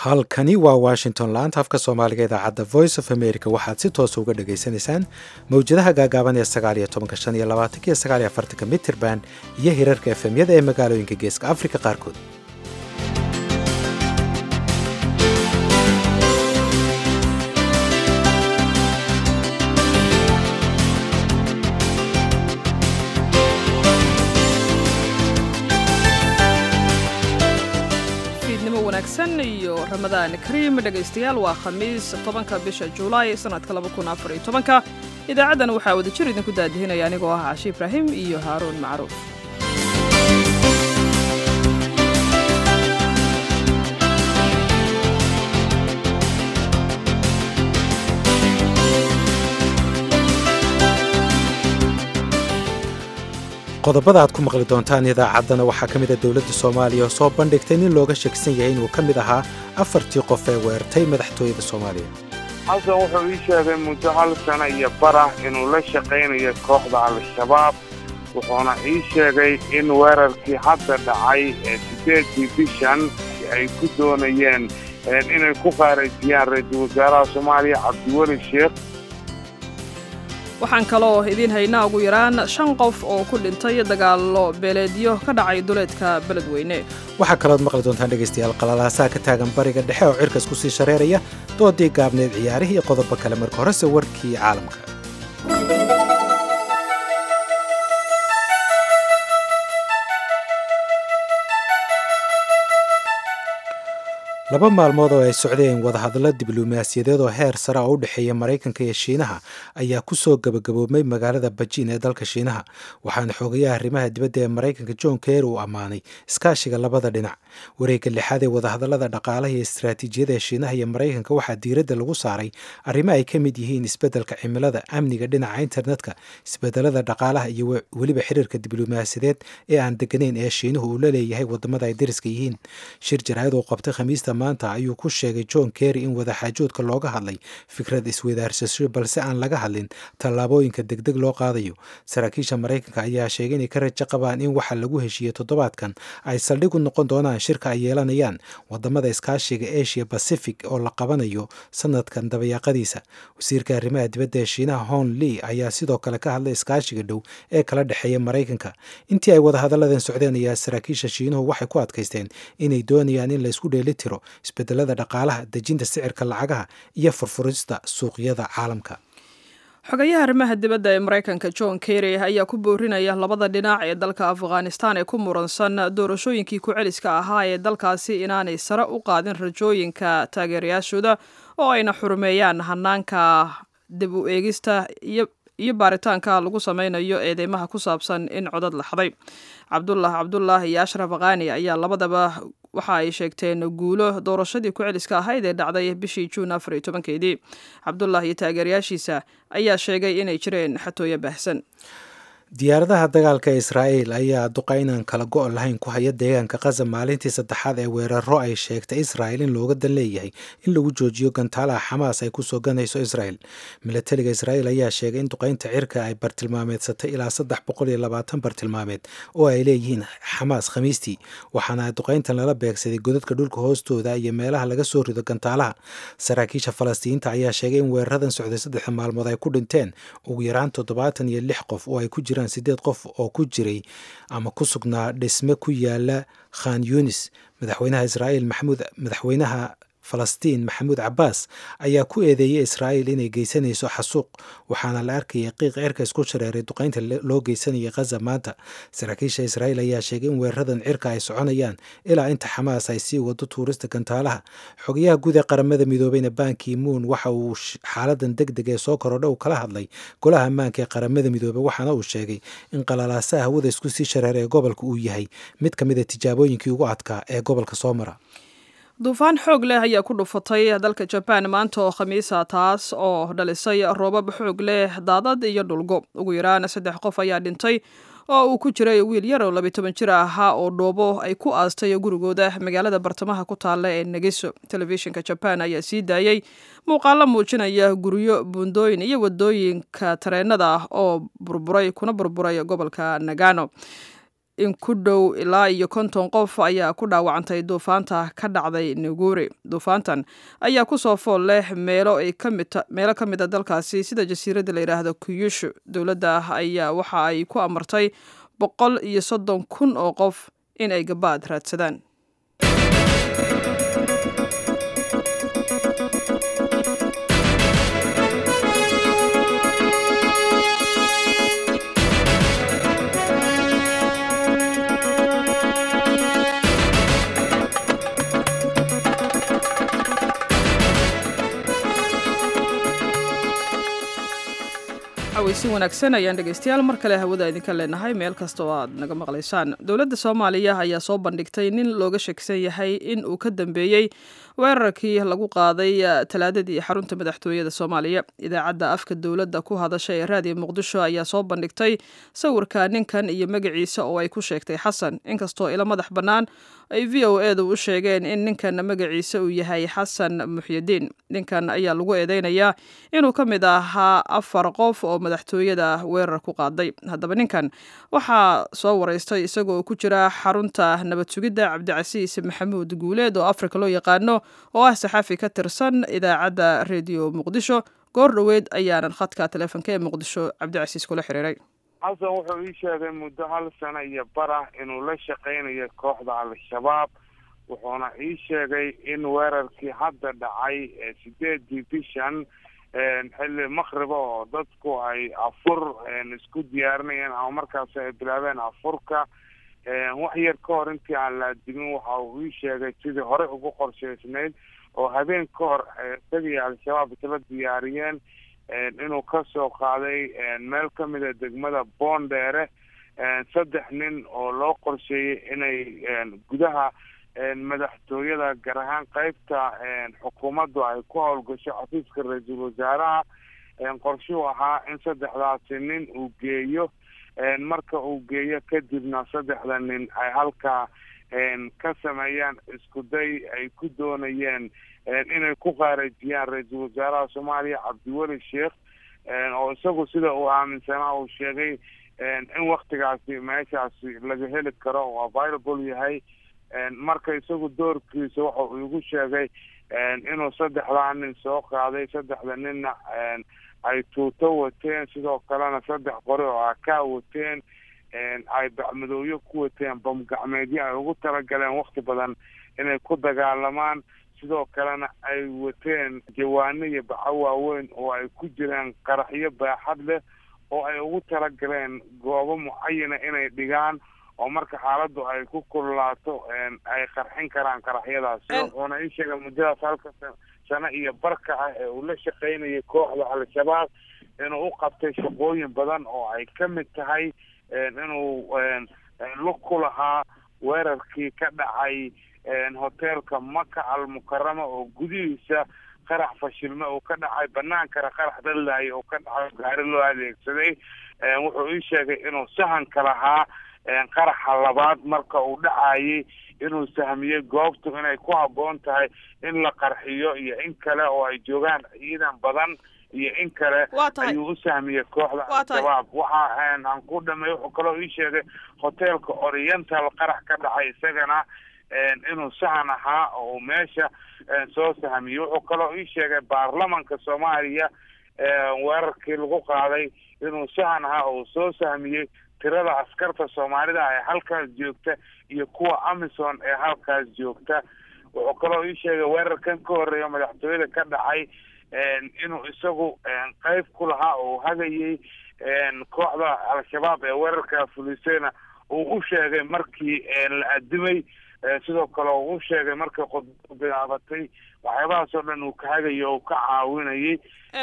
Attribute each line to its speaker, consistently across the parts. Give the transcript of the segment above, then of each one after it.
Speaker 1: halkani waa washington laanta afka soomaaliga idaacadda voice of america waxaad si toosa uga dhagaysanaysaan mawjadaha gaagaaban ee sagaaliyo tobanka shan iyo labaatanka iyo sagaaliyo afartanka mitirban iyo hirarka efemyada ee magaalooyinka geeska afrika qaarkood
Speaker 2: wanaagsan iyo ramadaan kariim dhegaystayaal waa khamiis tobanka bisha julaay sanadka labakunaafariytobanka idaacaddan waxaa wadajir idinku daadihinaya anigoo ah cashi ibraahim iyo haaruun macruuf
Speaker 1: qodobada aad ku maqli doontaan idaacaddana waxaa ka mida dowladda soomaaliya oo soo bandhigtay nin looga shakisan yahay inuu ka mid ahaa afartii qof ee weerartay madaxtooyada soomaaliya
Speaker 3: xasan wuxuu ii sheegay muddo hal sana iyo barah inuu la shaqaynayo kooxda al-shabaab wuxuuna ii sheegay in weerarkii hadda dhacay ee siddeedii bishan ay ku doonayeen inay ku qaarajiyaan ra-iisul wasaaraha soomaaliya cabdiweli sheekh
Speaker 2: waxaan kaloo idiin haynaa ugu yaraan shan qof oo ku dhintay dagaallo beeleedyo ka dhacay duleedka beledweyne
Speaker 1: waxaa kalood maqli doontaan dhegaystayaal qalalaasaha ka taagan bariga dhexe oo cirkas ku sii shareeraya doodii gaabneed ciyaarihii iyo qodobo kale marka horese warkii caalamka laba maalmood oo ay socdeen wadahadallo diblomaasiyadeed oo heer sare oo u dhexeeya maraykanka iyo shiinaha ayaa ku soo gabagaboobmay magaalada bajiin ee dalka shiinaha waxaana xoogayaha arrimaha dibadda ee maraykanka john keer uu ammaanay iskaashiga labada dhinac wareegga lixaad ee wadahadallada dhaqaalaha iyo istaraatiijiyada ee shiinaha iyo maraykanka waxaa diiradda lagu saaray arrimo ay ka mid yihiin isbeddelka cimilada amniga dhinaca internetka isbedelada dhaqaalaha iyo weliba xiriirka diblomaasiyadeed ee aan deganayn ee shiinuhu uu la leeyahay wadamada ay dariska yihiin shir jaraa'id uu qabtay khamiista maanta ayuu ku sheegay john kerry in wadaxaajoodka looga hadlay fikrad iswadaarsasho balse aan laga hadlin tallaabooyinka degdeg loo qaadayo saraakiisha maraykanka ayaa sheegay inay ka rajo qabaan in waxa lagu heshiiyey toddobaadkan ay saldhig u noqon doonaan shirka ay yeelanayaan wadamada iskaashiga asia pacific oo la qabanayo sanadkan dabayaaqadiisa wasiirka arrimaha dibadda ee shiinaha hon lee ayaa sidoo kale ka hadlay iskaashiga dhow ee kala dhexeeya maraykanka intii ay wadahadalladan socdeen ayaa saraakiisha shiinuhu waxay ku adkaysteen inay doonayaan in laysku dheeli tiro isbedelada dhaqaalaha dejinta sicirka lacagaha iyo furfurista suuqyada caalamka
Speaker 2: xogayaha arrimaha dibadda ee maraykanka john kerry ayaa ku boorinaya labada dhinac ee dalka afghanistan ee ku muransan doorashooyinkii ku-celiska ahaa ee dalkaasi inaanay sare u qaadin rajooyinka taageerayaashooda oo ayna xurumeeyaan hanaanka dib u eegista iyo iyo baaritaanka lagu sameynayo eedeymaha ku saabsan in codad laxday cabdullah cabdullah iyo ashraf khani ayaa labadaba waxa ay sheegteen guulo doorashadii ku-celiska ahayd ee dhacday bishii juun afar iyo tobankeedii cabdullah iyo taageerayaashiisa ayaa sheegay inay jireen xatooyo baahsan
Speaker 1: diyaaradaha dagaalka ee israa'iil ayaa duqaynan kala go' lahayn ku haya deegaanka qaza maalintii saddexaad ee weeraro ay sheegtay israa'il in looga dan leeyahay in lagu joojiyo gantaalaha xamaas ay kusoo ganayso israa'il milatariga israa'iil ayaa sheegay in duqaynta cirka ay bartilmaameedsatay ilaa saddex boqol iyo labaatan bartilmaameed oo ay leeyihiin xamaas khamiistii waxaana duqayntan lala beegsaday godadka dhulka hoostooda iyo meelaha laga soo rido gantaalaha saraakiisha falastiinta ayaa sheegay in weeraradan socday saddexda maalmood ay ku dhinteen ugu yaraan toddobaatan iyo lix qof oo ay ku jiraan sideed qof oo ku jiray ama ku sugnaa dhisme ku yaala khan yunis madaxweynaha israa'iil maxamuud madaxweynaha falastiin maxamuud cabbaas ayaa ku eedeeyey israa'iil inay geysanayso xasuuq waxaana la arkayay qiiq cirka isku shareeray duqaynta loo geysanayay khaza maanta saraakiisha israa'iil ayaa sheegay in weeraradan cirka ay soconayaan ilaa inta xamaas ay sii wado tuurista gantaalaha xogayaha guud ee qaramada midoobeyna banki moon waxa uu xaaladan deg deg ee soo korodha uu kala hadlay golaha ammaanka ee qaramada midoobey waxaana uu sheegay in qalalaasaha hawada isku sii shareeray ee gobolka uu yahay mid ka mid a tijaabooyinkii ugu adkaa ee gobolka soo mara
Speaker 2: duufaan xoog leh ayaa ku dhufatay dalka jabaan maanta oo khamiisa taas oo dhalisay roobab xoog leh daadad iyo dhulgo ugu yaraan saddex qof ayaa dhintay oo uu ku jiray wiil yar oo labiy toban jir ahaa oo dhoobo ay ku aastay gurigooda magaalada bartamaha ku taalla ee negeso telefishinka jabaan ayaa sii daayey muuqaalo muujinaya guryo buundooyin iyo wadooyinka tareenada ah oo burburay kuna burburay gobolka nagano in ku dhow ilaa iyo konton qof ayaa ku dhaawacantay duufaanta ka dhacday nuguri duufaantan ayaa kusoo fool leh meelo ay meelo ka mid a dalkaasi sida jasiiradda la yidhaahdo kuyushu dowladda ayaa waxa ay ku amartay boqol iyo soddon kun oo qof in ay gabaad raadsadaan si wanaagsan ayaan dhegeystayaal mar kale hawada idinka leenahay meel kasta oo aad naga maqlaysaan dowladda soomaaliya ayaa soo bandhigtay nin looga sheegsan yahay in uu ka dambeeyey weerarkii lagu qaaday talaadadii xarunta madaxtooyada soomaaliya idaacadda afka dowladda ku hadasha ee raadiyo muqdisho ayaa soo bandhigtay sawirka ninkan iyo magaciisa oo ay ku sheegtay xasan inkastoo ilo madax bannaan ay v o edu u sheegeen in ninkan magaciisa uu yahay xasan muxyidiin ninkan ayaa lagu eedeynayaa inuu ka mid ahaa afar qof oo madaxtooyada weerar ku qaaday haddaba ninkan waxaa soo wareystay isagoo ku jira xarunta nabad sugidda cabdicasiis maxamuud guuleed oo afrika loo yaqaano oo ah saxaafi ka tirsan idaacadda rediyo muqdisho goor dhoweed ayaanan khadka taleefonka ee muqdisho cabdicasiis kula xiriiray
Speaker 3: xasan wuxuu ii sheegay muddo hal sano iyo barah inuu la shaqaynayo kooxda al-shabaab wuxuuna ii sheegay in weerarkii hadda dhacay ee sideedii bishan xilli makriba oo dadku ay afur isku diyaarinayeen ama markaas ay bilaabeen afurka wax yar ka hor intii aan la adimin waxa uu ii sheegay sidii hore ugu qorshaysnayd oo habeen ka hor isagii al-shabaab isla diyaariyeen inuu kasoo qaaday meel kamida degmada boondheere saddex nin oo loo qorsheeyey inay gudaha madaxtooyada gaar ahaan qeybta xukuumaddu ay ku howlgasho xafiiska ra-iisul wasaaraha qorshuhu ahaa in saddexdaasi nin uu geeyo marka uu geeyo kadibna saddexda nin ay halkaa ka sameeyaan isku day ay ku doonayeen inay ku qaarajiyaan ra-iisul wasaaraha soomaaliya cabdiweli sheekh oo isagu sida uu aaminsanaa uu sheegay in waktigaasi meeshaasi laga heli karo oo available yahay marka isagu doorkiisa waxa uu igu sheegay inuu saddexdaa nin soo qaaday saddexda ninna ay tuuto wateen sidoo kalena saddex qori oo akaa wateen ay bacmadooyo ku wateen bamgacmeedyo ay ugu talagaleen wakti badan inay ku dagaalamaan sidoo kalena ay wateen jawaano iyo baco waaweyn oo ay ku jiraan qaraxyo baaxad leh oo ay ugu talagaleen goobo mucayana inay dhigaan oo marka xaaladdu ay ku kululaato ay qarxin karaan qaraxyadaasi wuxuuna ii sheegay muddadaas halka sano iyo barka ah ee uu la shaqaynayay kooxda al-shabaab inuu u qabtay shaqooyin badan oo ay ka mid tahay inuu lug ku lahaa weerarkii ka dhacay hoteelka maka almukarama oo gudihiisa qarax fashilme uu ka dhacay banaankana qarax dallaayo oo ka dhacay gaari loo adeegsaday wuxuu ii sheegay inuu sahanka lahaa qaraxa labaad marka uu dhacayay inuu sahmiyey goobtu inay ku habboon tahay in la qarxiyo iyo in kale oo ay joogaan ciidan badan iyo in kale ayuu u sahmiyey kooxda al-shabaab waxa aan ku dhamay wuxuu kaloo ii sheegay hoteelka oriental qarax ka dhacay isagana inuu sahan ahaa oo meesha soo sahmiyey wuxuu kaloo ii sheegay baarlamanka soomaaliya weerarkii lagu qaaday inuu sahan ahaa oo soo sahmiyey tirada askarta soomaalida ee halkaas joogta iyo kuwa amison ee halkaas joogta wuxuu kaloo ii sheegay weerarkan ka horreeya madaxtooyada ka dhacay inuu isagu qeyb ku lahaa oo hagayay kooxda al-shabaab ee weerarka fulisayna uu u sheegay markii la adimay sidoo kale uu u sheegay markay khudbadu bilaabatay waxyaabahaas oo dhan uu ka hagayo oo ka caawinayay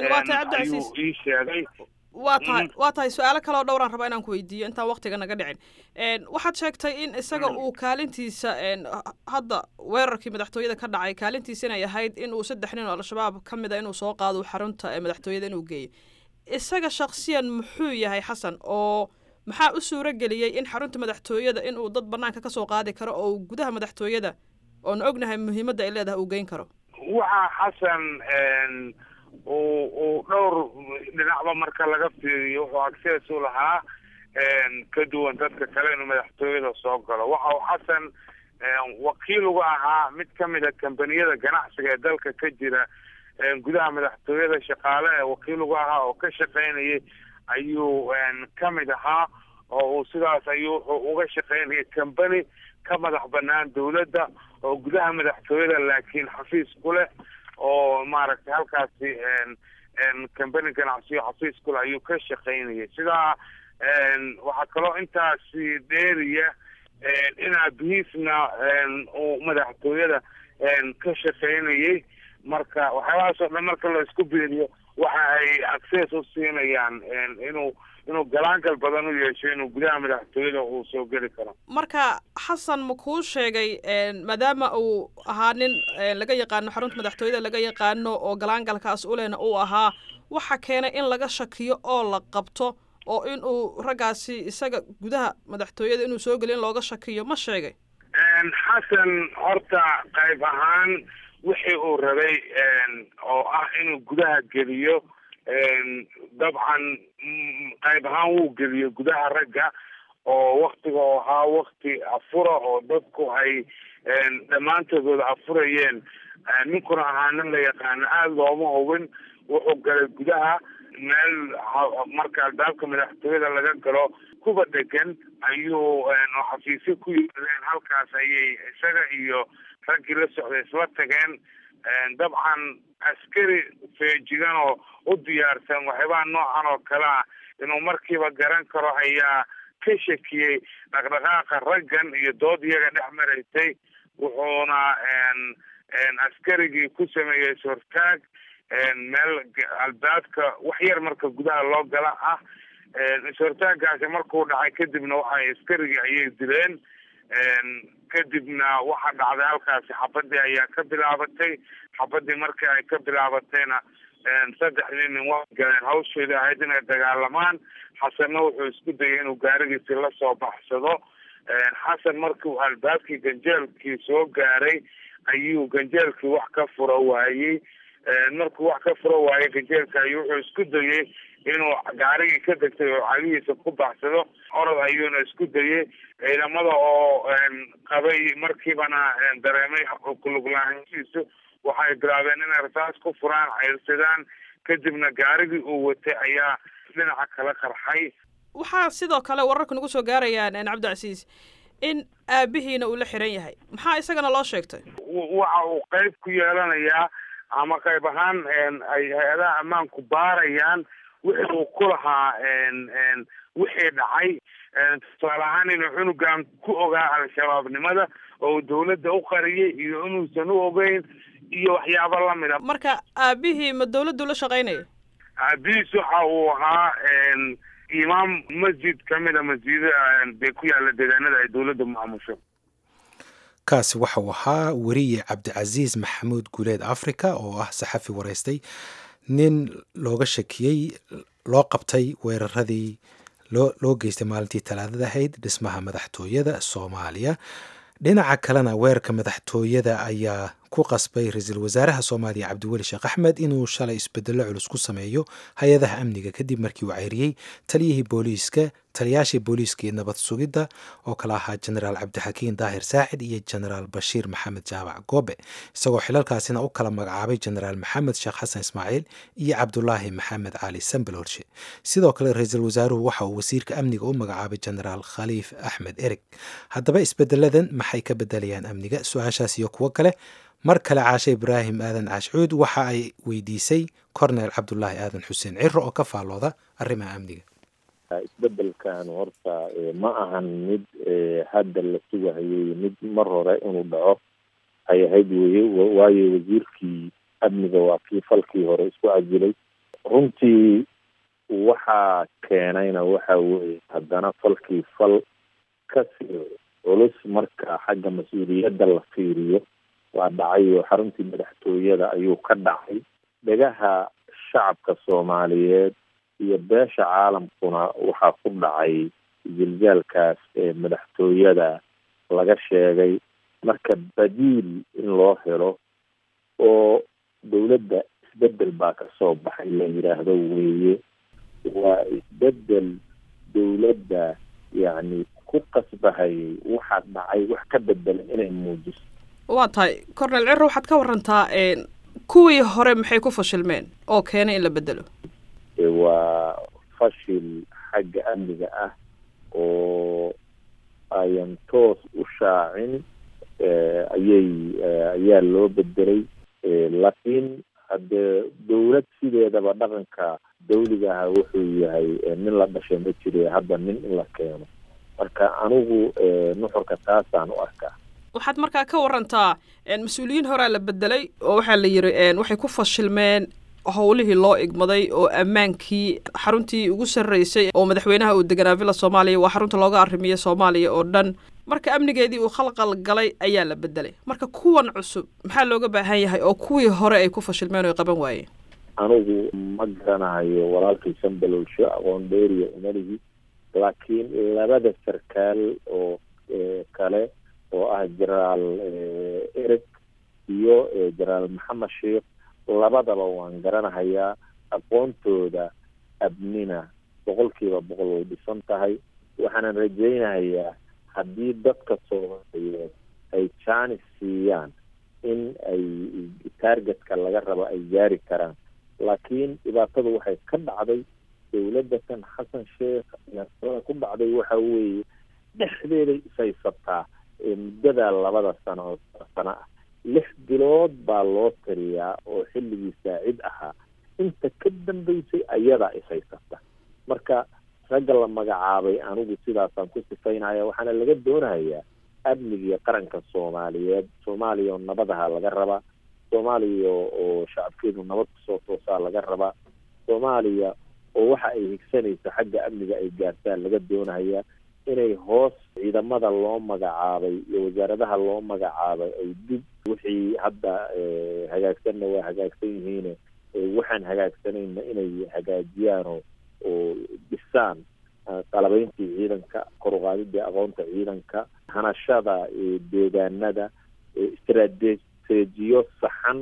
Speaker 3: ayuu ii sheegay
Speaker 2: waa tahay waa tahay su-aalo kaleoo dhowraan rabaa inaan ku weydiiyo intaan waktiga naga dhicin waxaad sheegtay in isaga uu kaalintiisa hadda weerarkii madaxtooyada ka dhacay kaalintiisa inay ahayd in uu saddex nin oo al-shabaab ka mid a inuu soo qaado xarunta madaxtooyada inuu geeyo isaga shaksiyan muxuu yahay xasan oo maxaa u suuro geliyey in xarunta madaxtooyada inuu dad banaanka kasoo qaadi karo oo gudaha madaxtooyada oon ognahay muhiimadda ay leedahay uu geyn karo
Speaker 3: waxaa xasan uu uu dhowr dhinacba marka laga fiiriyo wuxuu access u lahaa ka duwan dadka kale inuu madaxtooyada soo galo waxa uu xasan wakiil uga ahaa mid ka mid a kambaniyada ganacsiga ee dalka ka jira gudaha madaxtooyada shaqaale ee wakiil uga ahaa oo ka shaqaynayay ayuu ka mid ahaa oo uu sidaas ayuu wuxuu uga shaqaynayay combany ka madax banaan dawladda oo gudaha madaxtooyada laakiin xafiis ku leh oo maaragtay halkaasi combany ganacsiyo xafiis ku leh ayuu ka shaqaynayay sidaa waxaa kaloo intaasi dheeriya in aabihiisna uu madaxtooyada ka shaqaynayay marka waxyaabahaas oo dhan marka la isku beeriyo waxa ay access u siinayaan inuu inuu galaangal badan u yeesho inuu gudaha madaxtooyada uu soo geli karo
Speaker 2: marka xasan ma kuu sheegay maadaama uu ahaa nin laga yaqaano xarunta madaxtooyada laga yaqaano oo galaangalkaas ulena uu ahaa waxa keenay in laga shakiyo oo la qabto oo in uu raggaasi isaga gudaha madaxtooyada inuu soo geliyo in looga shakiyo ma sheegay
Speaker 3: xasan horta qayb ahaan wixii uu rabay oo ah inuu gudaha geliyo dabcan qayb ahaan wuu geliyo gudaha ragga oo waktiga oo ahaa wakti afura oo dadku ay dhammaantoodooda afurayeen ninkuna ahaa nin la yaqaano aada looma hubin wuxuu galay gudaha meel marka albaabka madaxtooyada laga galo kuba dhegan ayuu oo xafiisyo ku yimaadeen halkaas ayay isaga iyo raggii la socday isla tageen dabcan askari feejigan oo u diyaarsan waxyaabaha noocan oo kale ah inuu markiiba garan karo ayaa ka shakiyey dhaqdhaqaaqa raggan iyo dood iyaga dhex maraysay wuxuuna askarigii ku sameeyey sortaag meel albaabka wax yar marka gudaha loo gala ah sortaagaasi markuu dhacay kadibna waxay askarigii ayay dileen kadibna waxaa dhacday halkaasi xabadii ayaa ka bilaabatay xabadii markii ay ka bilaabatayna saddexdii nin waa galeen hawsheedii ahayd inay dagaalamaan xasanna wuxuu isku dayay inuu gaarigiisi lasoo baxsado xasan markii uu albaabkii ganjeelkii soo gaaray ayuu ganjeelkii wax ka furo waayey markuu wax ka furo waayey ganjeelka ayuu wuxuu isku dayay inuu gaarigii ka degtay oo cagihiisa ku baxsado orod ayuuna isku dayay ciidamada oo qabay markiibana dareemay kuluglaanshiisu waxay bilaabeen inay rasaas ku furaan ceyrsadaan kadibna gaarigii uu watay ayaa dhinaca kala qarxay
Speaker 2: waxaa sidoo kale wararka nagu soo gaarayaan cabdicasiis in aabihiina uu la xiran yahay maxaa isagana loo sheegtay
Speaker 3: waxa uu qayb ku yeelanayaa ama qayb ahaan ay hay-adaha ammaanku baarayaan wixii uu ku lahaa wixii dhacay tusaale ahaan inuu cunugan ku ogaa al-shabaabnimada oo dawladda u qariyay iyo inuusan u ogeyn iyo waxyaabo lamida
Speaker 2: marka aabihii ma dawladdu la shaqaynaya
Speaker 3: aabihiis waxa uu ahaa imaam masjid kamida masjidada bay ku yaalla deegaanada ay dawladda maamusho
Speaker 1: kaasi waxa uu ahaa weriye cabdicasiis maxamuud guuleed africa oo ah saxafi waraystay nin looga shakiyey loo qabtay weeraradii loo geystay maalintii talaadada ahayd dhismaha madaxtooyada soomaaliya dhinaca kalena weerarka madaxtooyada ayaa ku qasbay ra-iisul wasaaraha soomaaliya cabdiweli sheekh axmed inuu shalay isbedello culus ku sameeyo hay-adaha amniga kadib markii uu ceyriyey taliyihii booliiska taliyaashii booliiska iyo nabad sugidda oo kala ahaa jenaraal cabdixakiin daahir saacid iyo jenaraal bashiir maxamed jaabac goobe isagoo xilalkaasina u kala magacaabay jenaraal maxamed sheekh xasan ismaaciil iyo cabdulaahi maxamed cali sambel horshe sidoo kale ra-iisul wasaaruhu waxa uu wasiirka amniga u magacaabay jenaraal khaliif axmed ereg haddaba isbedeladan maxay ka bedelayaan amniga su-aashaas iyo kuwo kale mar kale caashe ibraahim aadan caashcuud waxa ay weydiisay cornel cabdulaahi aadan xuseen ciro oo ka faallooda arrimaha amniga
Speaker 4: isbedelkan horta ma ahan mid hadda la sugahayay mid mar hore inuu dhaco ay ahayd weye waayo wasiirkii amniga waa kii falkii hore isku cajilay runtii waxaa keenayna waxa weye haddana falkii fal kasii culus marka xagga mas-uuliyadda la fiiriyo waa dhacay oo xaruntii madaxtooyada ayuu ka dhacay dhegaha shacabka soomaaliyeed iyo beesha caalamkuna waxaa ku dhacay ziljaalkaas ee madaxtooyada laga sheegay marka badiil in loo helo oo dawladda isbedel baa kasoo baxay la yidhaahdo weeye waa isbedel dowladda yacni ku qasbahayay waxaa dhacay wax ka bedelan inay muujiso
Speaker 2: waa tahay cornel ciro waxaad ka warantaa kuwii hore maxay ku fashilmeen oo keenay in la bedelo
Speaker 4: waa fashil xagga amniga ah oo ayan toos u shaacin ayay ayaa loo bedelay laakiin haddee dowlad sideedaba dhaqanka dawliga aha wuxuu yahay nin la dhashay ma jire hadda nin in la keeno marka anigu nuxurka taasaan u arkaa
Speaker 2: waxaad markaa ka warantaa mas-uuliyiin horaa la bedelay oo waxaa la yiri waxay ku fashilmeen howlihii loo igmaday oo ammaankii xaruntii ugu sarreysay oo madaxweynaha uu deganaa villa soomaaliya waa xarunta looga arrimiya soomaaliya oo dhan marka amnigeedii uu khalqal galay ayaa la bedelay marka kuwan cusub maxaa looga baahan yahay oo kuwii hore ay ku fashilmeen oo ay qaban waayeen
Speaker 4: anigu ma garanayo walaalkay sanbalowsho aqoon dheeriya umalihi laakiin labada sarkaal oo kale oo ah jenaraal ereg iyo jenaraal maxamed sheikh labadaba waan garanahayaa aqoontooda abnina boqolkiiba boqol way dhisan tahay waxaanan rajaynahayaa haddii dadka soomaaliyeed ay jaanis siiyaan in ay targetka laga rabo ay gaari karaan laakiin dhibaatadu waxay ka dhacday dowladatan xasan sheekh iyada ku dhacday waxa weeye dhexdeeday ishaysataa muddada labada sano oo sano ah lix bilood baa loo tiriyaa oo xilligii saacid ahaa inta ka dambeysay ayadaa ishaysata marka ragga la magacaabay anigu sidaasaan ku sifaynaya waxaana laga doonayaa amnigiiyo qaranka soomaaliyeed soomaaliya oo nabadaha laga rabaa soomaaliya oo shacabkeedu nabad kusoo toosaa laga rabaa soomaaliya oo waxa ay higsanayso xagga amniga ay gaartaan laga doonayaa inay hoos ciidamada loo magacaabay iyo wasaaradaha loo magacaabay ay dib wixii hadda hagaagsanna waa hagaagsan yihiine waxaan hagaagsanayna inay hagaajiyaan oo oo dhisaan qalabeyntii ciidanka kor uqaadidii aqoonta ciidanka hanashada deegaanada istrateejiyo saxan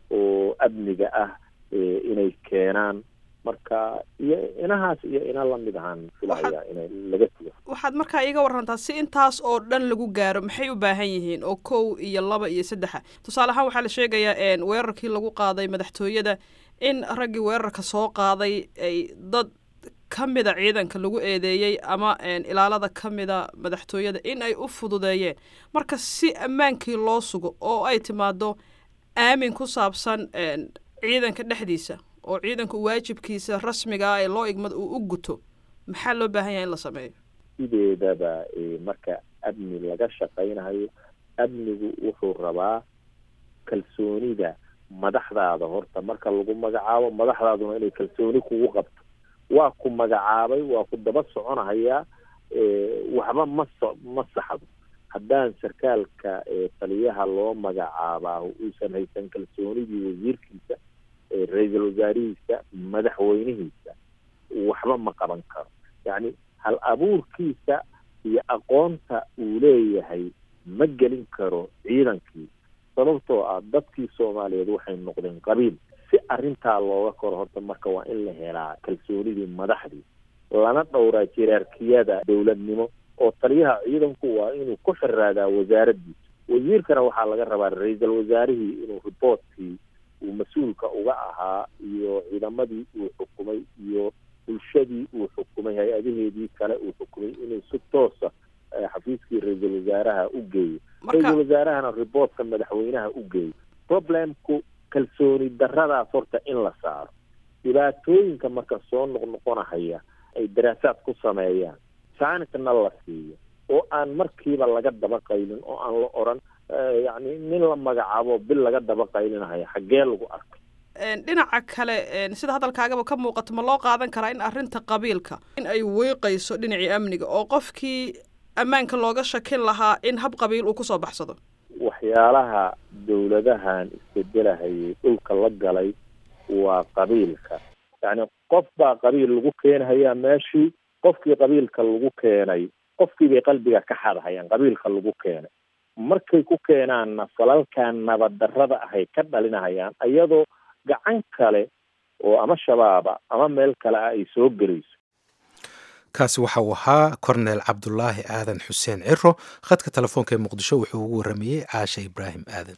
Speaker 4: oo amniga ah inay keenaan marka iyo inahaas iyo ina lamid ahaan filaya inay laga tugo
Speaker 2: waxaad markaa iiga warantaa si intaas oo dhan lagu gaaro maxay u baahan yihiin oo kow iyo laba iyo saddexa tusaale ahaan waxaa la sheegayaa weerarkii lagu qaaday madaxtooyada in raggii weerarka soo qaaday ay dad ka mida ciidanka lagu eedeeyey ama ilaalada ka mida madaxtooyada in ay u fududeeyeen marka si ammaankii loo sugo oo ay timaado aamin ku saabsan ciidanka dhexdiisa oo ciidanku waajibkiisa rasmiga ah ee loo igmad uu u guto maxaa loo baahan yahay in la sameeyo
Speaker 4: sideedaba marka amni laga shaqaynayo amnigu wuxuu rabaa kalsoonida madaxdaada horta marka lagu magacaabo madaxdaaduna inay kalsooni kugu qabto waa ku magacaabay waa ku daba soconahayaa waxba ma so ma saxdo haddaan sarkaalka taliyaha loo magacaabaa uusan haysan kalsoonidii wasiirkiisa ra-iisul wasaarihiisa madaxweynihiisa waxba ma qaban karo yacni hal abuurkiisa iyo aqoonta uu leeyahay ma gelin karo ciidankii sababtoo ah dadkii soomaaliyeed waxay noqdeen qabiil si arrintaa looga koro horta marka waa in la helaa kalsoonidii madaxdii lana dhowraa jiraarkiyada dowladnimo oo taliyaha ciidanku waa inuu ku xiraadaa wasaaraddiisa wasiirkana waxaa laga rabaa ra-iisul wasaarihii inuu riboortkii uu mas-uulka uga ahaa iyo ciidamadii uu xukumay iyo bulshadii uu xukumay hay-adaheedii kale uu xukumay inuu si toosa xafiiskii ra-iisul wasaaraha u geeyo ra-iisul wasaarahana riboortka madaxweynaha u geeyo problemku kalsooni daradaas horta in la saaro dhibaatooyinka marka soo noqnoqonahaya ay daraasaad ku sameeyaan saanisna la siiyo oo aan markiiba laga daba qaylin oo aan la oran yacni nin la magacaabo bil laga daba qaylinahaya xaggee lagu arkay
Speaker 2: dhinaca kale sida hadalkaagaba ka muuqato ma loo qaadan karaa in arrinta qabiilka in ay weyqayso dhinacii amniga oo qofkii ammaanka looga shakin lahaa in hab qabiil uu kusoo baxsado
Speaker 4: waxyaalaha dowladahan isbedelahayay dhulka la galay waa qabiilka yacni qof baa qabiil lagu keenhayaa meeshii qofkii qabiilka lagu keenay qofkii bay qalbiga ka xadahayaan qabiilka lagu keenay markay ku keenaanna falalkan nabaddarrada ahay ka dhalinahayaan iyadoo gacan kale oo ama shabaaba ama meel kale ah ay soo gelayso
Speaker 1: kaasi waxa uu ahaa korneel cabdulaahi aadan xuseen ciro khadka telefoonka ee muqdisho wuxuu ugu warramayey caasha ibraahim aadan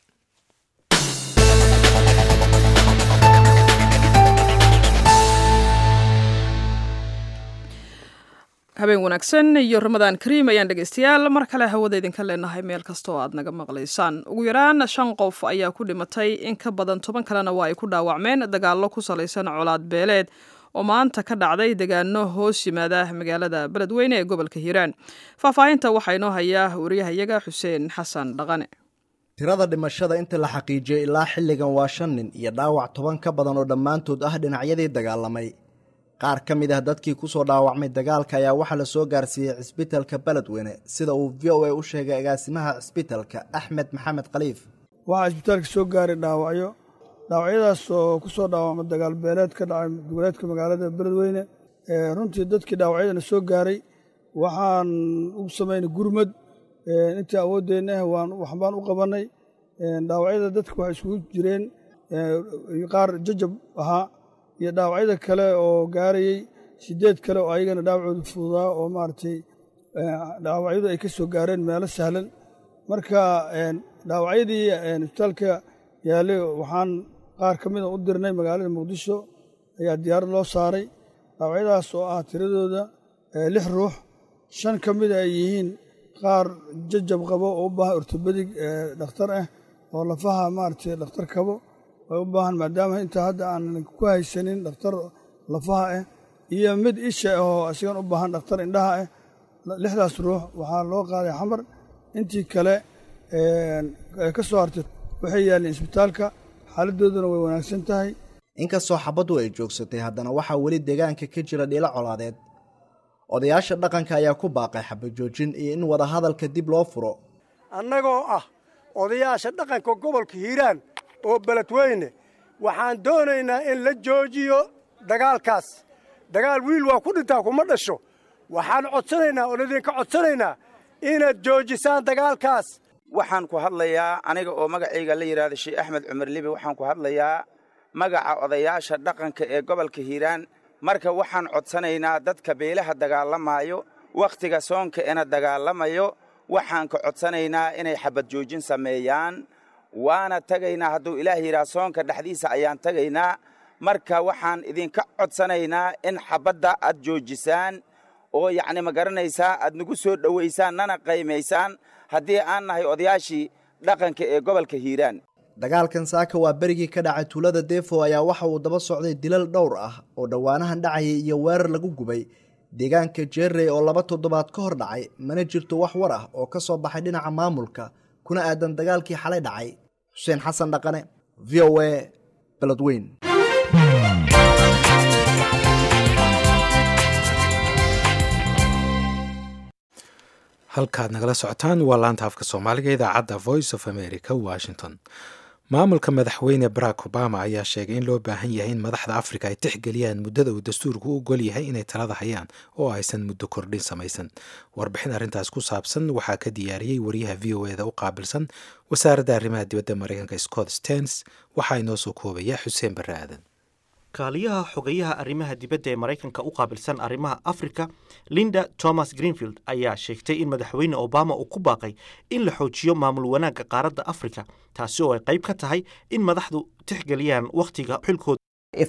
Speaker 2: habeen wanaagsan iyo ramadaan kariim ayaan dhegeystayaal mar kale hawada idinka leenahay meel kasta oo aad naga maqlaysaan ugu yaraan shan qof ayaa ku dhimatay in ka badan toban kalena waa ay ku dhaawacmeen dagaallo ku salaysan colaad beeleed oo maanta ka dhacday degaano hoos yimaada magaalada beledweyne ee gobolka hiiraan faahfaahinta waxaa inoo hayaa wariyahayaga xuseen xasan dhaqane
Speaker 5: tirada dhimashada inta la xaqiijiyey ilaa xilligan waa shan nin iyo dhaawac toban ka badan oo dhammaantood ah dhinacyadii dagaalamay qaar ka mid ah dadkii ku soo dhaawacmay dagaalka ayaa waxaa la soo gaarsiiyey cisbitalka beledweyne sida uu v o a u sheegay agaasimaha cisbitalka axmed maxamed khaliif
Speaker 6: waxaa cisbitaalka soo gaaray dhaawacyo dhaawacyadaas oo ku soo dhaawacma dagaal beeleed ka dhacay goboleedka magaalada beledweyne runtii dadkii dhaawacyadana soo gaaray waxaan u samaynay gurmad intii awooddeenna ah waan waxbaan u qabannay dhaawacyada dadka waxay isugu jireen qaar jajab ahaa iyo dhaawacyada kale oo gaarayey sideed kale oo ayagana dhaawacooda fududaa oo maaragtay dhaawacyadu ay ka soo gaareen meelo sahlan marka dhaawacyadii isbitaalka yaallay waxaan qaar ka mida u dirnay magaalada muqdisho ayaa diyaarad loo saaray dhaawacyadaas oo ah tiradooda lix ruux shan ka mida ay yihiin qaar jajab qabo oo u baahan ortobedig dhakhtar ah oo lafaha maaragtay dhakhtar kabo way u baahan maadaama intaa hadda aan ku haysanin dhakhtar lafaha ah iyo mid isha ahoo isagan u baahan dhakhtar indhaha ah lixdaas ruux waxaa loo qaaday xamar intii kale ka soo hartay waxay yaalleen isbitaalka xaaladdooduna way wanaagsan tahay
Speaker 5: inkastoo xabaddu ay joogsatay haddana waxaa weli deegaanka ka jira dhiilo colaadeed odayaasha dhaqanka ayaa ku baaqay xabajoojin iyo in wadahadalka dib loo furo
Speaker 7: annagoo ah odayaasha dhaqanka gobolka hiiraan oo beledweyne waxaan doonaynaa in la joojiyo dagaalkaas dagaal wiil waa ku dhintaa kuma dhasho waxaan codsanaynaa oon idinka codsanaynaa inaad joojisaan dagaalkaas
Speaker 8: waxaan ku hadlayaa aniga oo magacayga la yidhaahdo sheekh axmed cumar libi waxaan ku hadlayaa magaca odayaasha dhaqanka ee gobolka hiiraan marka waxaan codsanaynaa dadka beelaha dagaalamaayo wakhtiga soonka ena dagaalamayo waxaan ka codsanaynaa inay xabad joojin sameeyaan waana tagaynaa hadduu ilaah yidhaha soonka dhexdiisa ayaan tagaynaa marka waxaan idinka codsanaynaa in xabadda aad joojisaan oo yacni ma garanaysaa aad nagu soo dhowaysaan nana qaymaysaan haddii aan nahay odayaashii dhaqanka ee gobolka hiiraan
Speaker 5: dagaalkan saaka waa berigii ka dhacay tuulada defo ayaa waxa uu daba socday dilal dhowr ah oo dhowaanahan dhacayay iyo weerar lagu gubay deegaanka jeerey oo laba toddobaad ka hor dhacay mana jirto wax war ah oo ka soo baxay dhinaca maamulka kuna aadan dagaalkii xalay dhacay xuseen xasan dhaqane v o a beledweyn
Speaker 1: halkaad nagala socotaan waa laanta afka soomaaliga idaacadda voice of america washington maamulka madaxweyne barack obama ayaa sheegay in loo baahan yahay in madaxda afrika ay tixgeliyaan muddada uu dastuurku u ogol yahay inay talada hayaan oo aysan muddo kordhin samaysan warbixin arrintaas ku saabsan waxaa ka diyaariyey wariyaha v o eda u qaabilsan wasaaradda arrimaha dibadda mareykanka scott stens waxaa inoo soo koobaya xuseen barre aadan
Speaker 9: kaaliyaha xogeyaha arrimaha dibadda ee maraykanka u qaabilsan arrimaha afrika linda thomas greenfield ayaa sheegtay in madaxweyne obama uu ku baaqay in la xoojiyo maamul wanaagga qaaradda afrika taasi oo ay qayb ka tahay in madaxdu tixgeliyaan wakhtiga xilkooda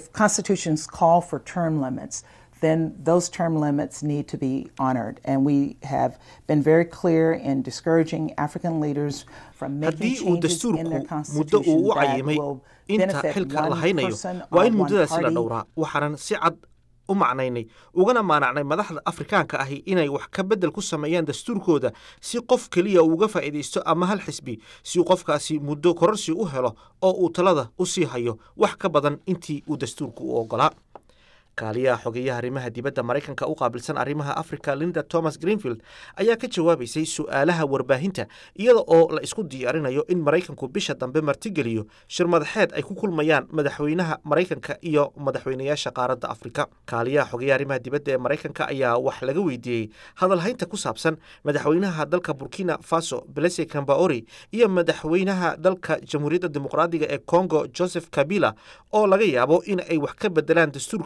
Speaker 10: then those term limits need to be honored. And we have been very clear in discouraging African leaders from making
Speaker 9: haddii uu
Speaker 10: changes in their
Speaker 9: dastuurku muddo uu
Speaker 10: constitution
Speaker 9: u
Speaker 10: that
Speaker 9: cayimay
Speaker 10: will
Speaker 9: inta
Speaker 10: benefit
Speaker 9: xilka
Speaker 10: one
Speaker 9: la haynayo
Speaker 10: person
Speaker 9: waa
Speaker 10: or
Speaker 9: in
Speaker 10: one
Speaker 9: muddadaasi la
Speaker 10: party
Speaker 9: dhowraa waxaanan si cad u macnaynay ugana maanacnay madaxda afrikaanka ahi inay wax ka beddel ku sameeyaan dastuurkooda si qof keliya uu uga faa'iidaysto ama hal xisbi si uu qofkaasi muddo kororsi u helo oo uu talada u sii hayo wax ka badan intii uu dastuurku u oggolaa kaaliyaha xogeyaha arrimaha dibadda maraykanka u qaabilsan arrimaha afrika linda thomas greenfield ayaa ka jawaabaysay su'aalaha warbaahinta iyada oo la isku diyaarinayo in maraykanku bisha dambe martigeliyo shir madaxeed ay ku kulmayaan madaxweynaha maraykanka iyo madaxweynayaasha qaaradda afrika kaaliyaha xogeyaha arrimaha dibadda ee maraykanka ayaa wax laga weydiiyey hadalhaynta ku saabsan madaxweynaha dalka burkina faso belese cambaori iyo madaxweynaha dalka jamhuuriyadda dimuqraadiga ee congo joseph kabila oo laga yaabo in ay wax ka bedelaan dastuurka u yaala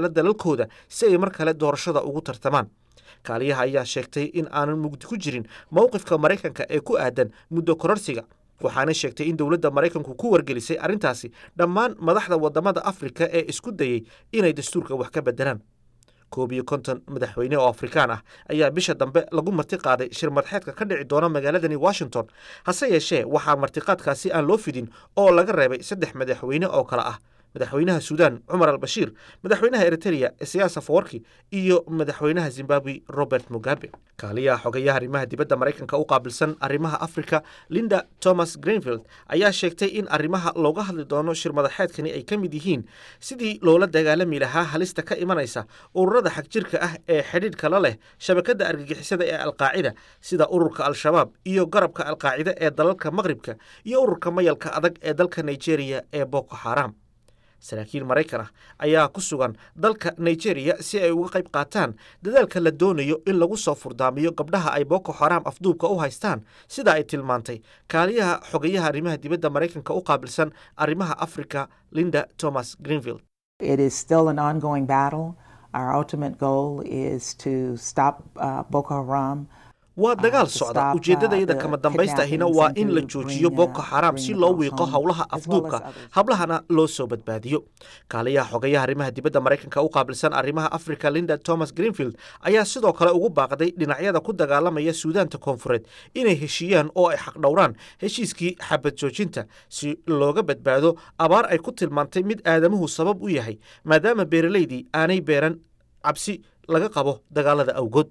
Speaker 9: yaalla dalalkooda si ay mar kale doorashada ugu tartamaan kaaliyaha ayaa sheegtay in aanan mugdi ku jirin mowqifka maraykanka ee ku aadan muddo kororsiga waxaana sheegtay in dowladda maraykanku ku wargelisay arrintaasi dhammaan madaxda waddamada afrika ee isku dayey inay dastuurka wax ka beddelaan koob iyo konton madaxweyne oo afrikaan ah ayaa bisha dambe lagu marti qaaday shir madaxeedka ka dhici doona magaaladani washington hase yeeshee waxaa martiqaadkaasi aan loo fidin oo laga reebay saddex madaxweyne oo kale ah madaxweynaha suudaan cumar al bashiir madaxweynaha eritrea siyaasa fawarki iyo madaxweynaha zimbabwe robert mugabe kaaliyaha xogayaha arrimaha dibadda maraykanka u qaabilsan arrimaha afrika linda thomas greenfield ayaa sheegtay in arrimaha looga hadli doono shir madaxeedkani ay ka mid yihiin sidii loola dagaalami lahaa halista ka imanaysa ururada xagjirka ah ee xidhiidhka la leh shabakadda argagixisada ee alqaacida sida ururka al-shabaab iyo garabka alqaacida ee dalalka maqribka iyo ururka mayalka adag ee dalka nigeria ee boko xaram saraakiil maraykan ah ayaa ku sugan dalka nigeria si ay uga qayb qaataan dadaalka la doonayo in lagu soo furdaamiyo gabdhaha ay boko xaram afduubka u haystaan sida ay tilmaantay kaaliyaha xogayaha arrimaha dibadda maraykanka u qaabilsan arrimaha africa linda thomas greenfield
Speaker 10: It is still an ongoing battle. Our ultimate goal is to stop uh, Boko Haram.
Speaker 9: waa dagaal socda ujeeddadayada kama dambaystahina waa in la joojiyo boko xaram si loo wiiqo howlaha afduubka hablahana loo soo badbaadiyo kaaliyaha xogayaha arrimaha dibadda maraykanka u qaabilsan arrimaha africa linda thomas greenfield ayaa sidoo kale ugu baaqday dhinacyada ku dagaalamaya suudaanta koonfureed inay heshiiyaan oo ay xaqdhowraan heshiiskii xabad joojinta si looga badbaado abaar ay ku tilmaantay mid aadamuhu sabab u yahay maadaama beeralaydii aanay beeran cabsi laga qabo dagaalada awgood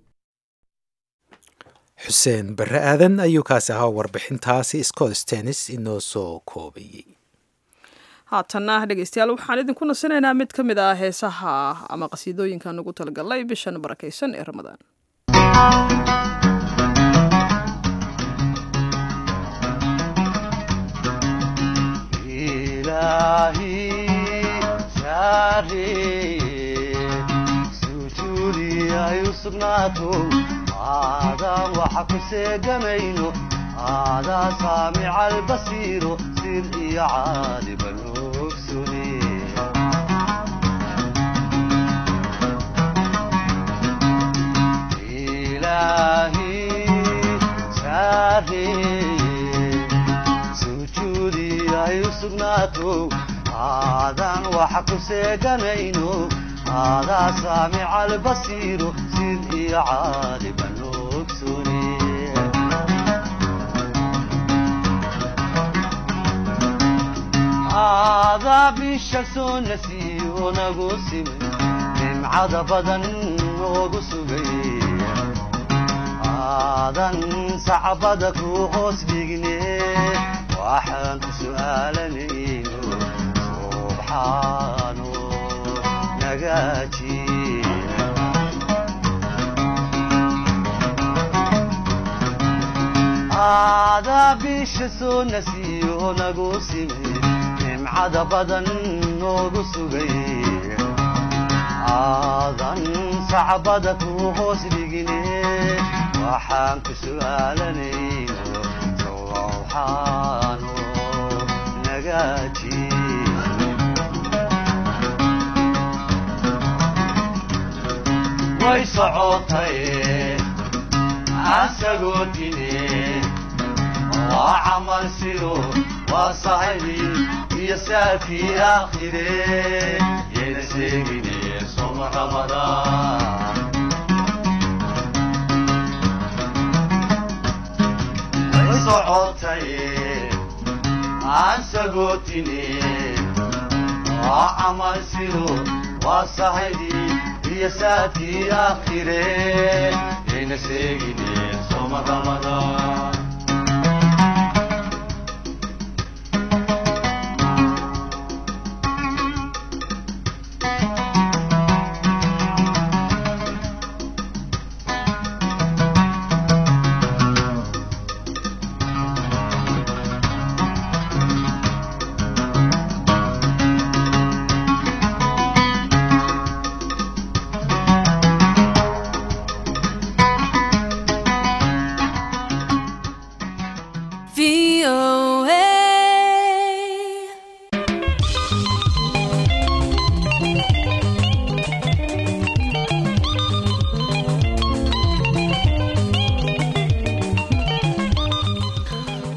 Speaker 1: xuseen barre aadan ayuu kaasi ahaa warbixintaasi scott stenis inoo soo koobayey
Speaker 2: haatanna dhegeystayaal waxaan idinku nasinaynaa mid ka mid ah heesaha ama qasiidooyinkan ugu talagalnay bishan barakaysan ee ramadaan
Speaker 11: aadaan waxa ku seegamayno aadaa saamica albasiiro sir iyo caaliban ogsune ilaahi saareeye sujuudi ay u sugnaato aadaan waxa ku seeganayno aadaa saamica albasiiro sir iyo caaliban ogsune aadaa bisha soo nasiiyo nagu simay nimcada badan noogu sugay aadan sacbada ku hoos dhigne waxaan ku su'aalanayno subxaano nagaaji aadaa bisha soo nasiiyo nagu simay nimcada badan noogu sugay aadan sacbada ku hoos dhigine waxaan ku su'aalanayno sowxaano nagaaji way socotay asagoo dine waa camal sido waa sahibi iyo saafii aakhire yayna sheegine soma ramadaan way socotay aan sagootine waa camal sido waa sahibi iyo saafii aakhire yayna sheegine soma ramadaan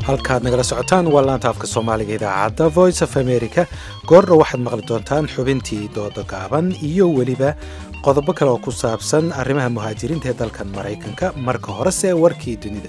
Speaker 1: halkaad nagala socotaan waa laanta afka soomaaliga idaacadda voice of america goordha waxaad maqli doontaan xubintii dooda gaaban iyo weliba qodobo kale oo ku saabsan arrimaha muhaajiriinta ee dalkan maraykanka marka horese warkii dunida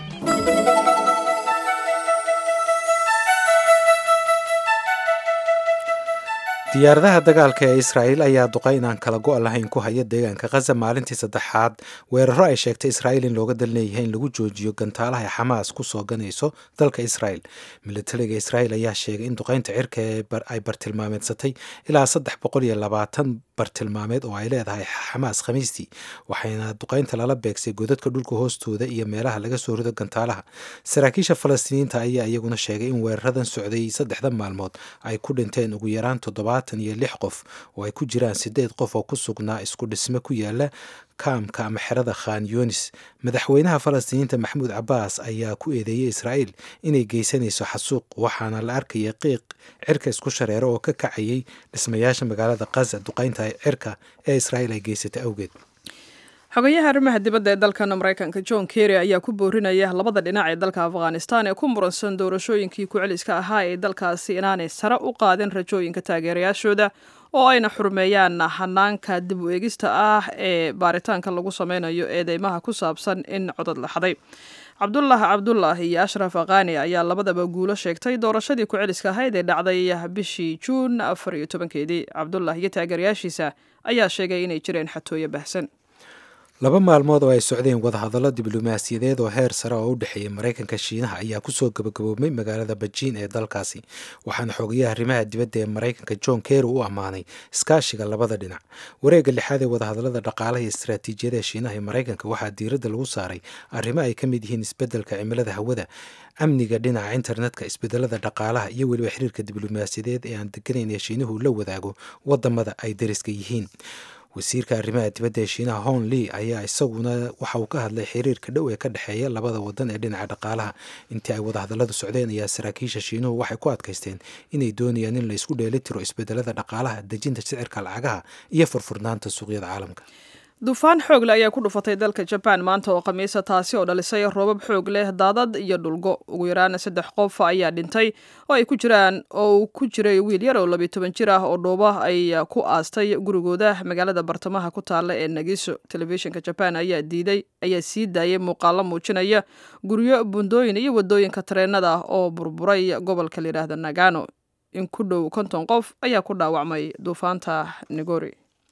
Speaker 1: diyaaradaha dagaalka ee israa'iil ayaa duqay inaan kala go' lahayn ku haya deegaanka khaza maalintii saddexaad weeraro ay sheegtay israa'iil in looga dal leeyahay in lagu joojiyo gantaalaha ay xamaas ku soo ganayso dalka israa'il militariga israa'iil ayaa sheegay in duqaynta cirka ay bartilmaameedsatay ilaa saddex boqol iyo labaatan bartilmaameed oo ay leedahay xamaas khamiistii waxayna duqaynta lala beegsay godadka dhulka hoostooda iyo meelaha laga soo rido gantaalaha saraakiisha falastiiniinta ayaa iyaguna sheegay in weeraradan socday saddexda maalmood ay ku dhinteen ugu yaraan toddobaatan iyo lix qof oo ay ku jiraan sideed qof oo ku sugnaa isku dhisme ku yaala kaamka ama xerada khan yunis madaxweynaha falastiiniinta maxamuud cabaas ayaa ku eedeeyey israa'iil inay geysanayso xasuuq waxaana la arkaya qiiq cirka isku shareero oo ka kacayay dhismayaasha magaalada khaza duqaynta cirka ee israa'iil ay geysatay awgeed
Speaker 2: xogayaha arrimaha dibadda ee dalkan maraykanka john kerry ayaa ku boorinaya labada dhinac ee dalka afghanistan ee ku muransan doorashooyinkii ku-celiska ahaa ee dalkaasi inaanay sare u qaadin rajooyinka taageerayaashooda oo ayna xurmeeyaan hanaanka dib u eegista ah ee baaritaanka lagu sameynayo eedeymaha ku saabsan in codad la xaday cabdullah cabdullah iyo ashraf akhani ayaa labadaba guulo sheegtay doorashadii ku-celiska ahayd ee dhacday bishii juun afar iyo tobankeedii cabdullah iyo taageerayaashiisa ayaa sheegay inay jireen xatooyo bahsan
Speaker 1: laba maalmood oo ay socdeen wadahadallo diblomaasiyadeed oo heer sare oo u dhexeeya maraykanka shiinaha ayaa kusoo gabagaboobmay magaalada bejiin ee dalkaasi waxaana xogayaha arrimaha dibadda ee maraykanka john kerry u ammaanay iskaashiga labada dhinac wareegga lixaad ee wadahadallada dhaqaalaha iyo istaraatiijiyada ee shiinaha ee maraykanka waxaa diiradda lagu saaray arrimo ay ka mid yihiin isbeddelka cimilada hawada amniga dhinaca internetka isbedelada dhaqaalaha iyo weliba xiriirka diblomaasiyadeed ee aan deganayn ee shiinuhu la wadaago wadamada ay dariska yihiin wasiirka arrimaha dibadda ee shiinaha hon lee ayaa isaguna waxa uu ka hadlay xiriirka dhow ee ka dhexeeya labada wadan ee dhinaca dhaqaalaha intii ay wadahadalladu socdeen ayaa saraakiisha shiinuhu waxay ku adkaysteen inay doonayaan in la isku dheeli tiro isbedelada dhaqaalaha dejinta sicirka lacagaha iyo furfurnaanta suuqyada caalamka
Speaker 2: duufaan xoogle ayaa ku dhufatay dalka jabaan maanta oo khamiisa taasi oo dhalisay roobab xoog leh daadad iyo dhulgo ugu yaraan saddex qof ayaa dhintay oo ay ku jiraan oo uu ku jiray wiil yar oo labiyo toban jir ah oo dhooba ay ku aastay gurigooda magaalada bartamaha ku taalla ee nagiso telefishinka jabaan ayaa diiday ayaa sii daayay muuqaalo muujinaya guryo bundooyin iyo wadooyinka tareenada oo burburay gobolka layidhaahda nagano in ku dhow konton qof ayaa ku dhaawacmay duufaanta nigori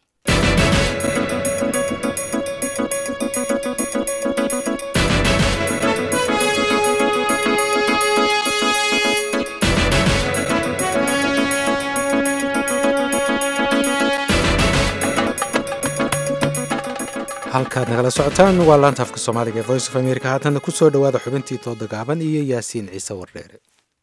Speaker 1: halkaad nagala socotaan waa laanta afka soomaaliga ee voice of america haatanna ku soo dhowaada xubintii tooda gaaban iyo yaasiin ciise wardheere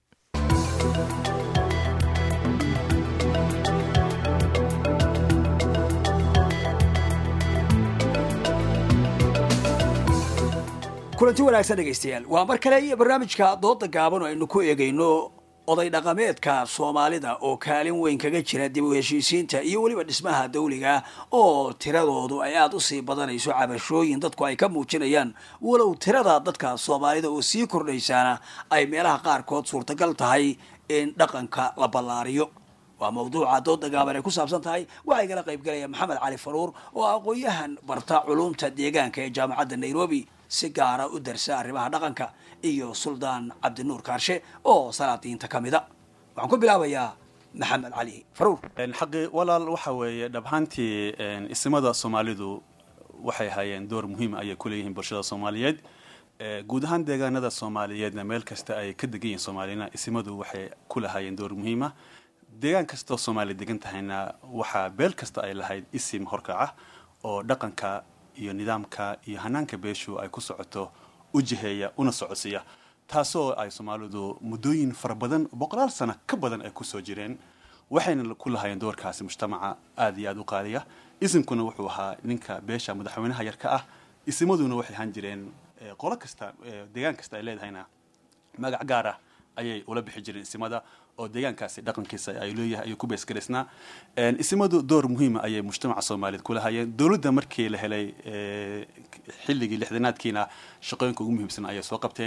Speaker 12: kulanti wanaagsan dhegaystayaal waa mar kale iyo barnaamijka dooda gaaban oo aynu ku eegayno oday dhaqameedka soomaalida oo kaalin weyn kaga jira dib u heshiisiinta iyo weliba dhismaha dawliga oo tiradoodu ay aada usii badanayso cabashooyin dadku ay ka muujinayaan walow tirada dadka soomaalida oo sii kordhaysaana ay meelaha qaarkood suurtagal tahay in dhaqanka la ballaariyo waa mawduuca dooda gaaban ay ku saabsan tahay waxaa igala qaybgalaya maxamed cali faruur oo aqoon-yahan barta culumta deegaanka ee jaamacadda nairobi si gaara u darsa arrimaha dhaqanka iyo suldaan cabdinuur kaarshe oo salaadiinta ka mida waxaan ku bilaabayaa maxamed cali faruur
Speaker 13: xaqi walaal waxa weeye dhabhaantii isimada soomaalidu waxay hayeen door muhiim ayay ku leeyihiin bulshada soomaaliyeed guud ahaan deegaanada soomaaliyeedna meel kasta ay ka degan yihiin soomaaliyana isimadu waxay ku lahaayeen door muhiima deegaan kastoo soomaaliya degan tahayna waxaa beel kasta ay lahayd isim horkaca oo dhaqanka iyo nidaamka iyo hanaanka beeshu ay ku socoto u jiheeya una socodsiiya taasoo ay soomaalidu muddooyin fara badan boqolaal sano ka badan ay kusoo jireen waxayna ku lahaayeen doorkaasi mujtamaca aada iyo aada u qaaliya isimkuna wuxuu ahaa ninka beesha madaxweynaha yarka ah isimaduna waxay ahaan jireen qolo kasta deegaan kasta ay leedahayna magac gaar ah ayay ula bixi jireen isimada oo deegaankaasi dhaqankiisa ay leeyahay ayuu ku beesgaraysnaa isimadu door muhiima ayay mujtamaca soomaaliyeed ku lahaayeen dowladda markii la helay xilligii lixdanaadkiina shaqooyinka ugu muhiimsan ayay soo qabteen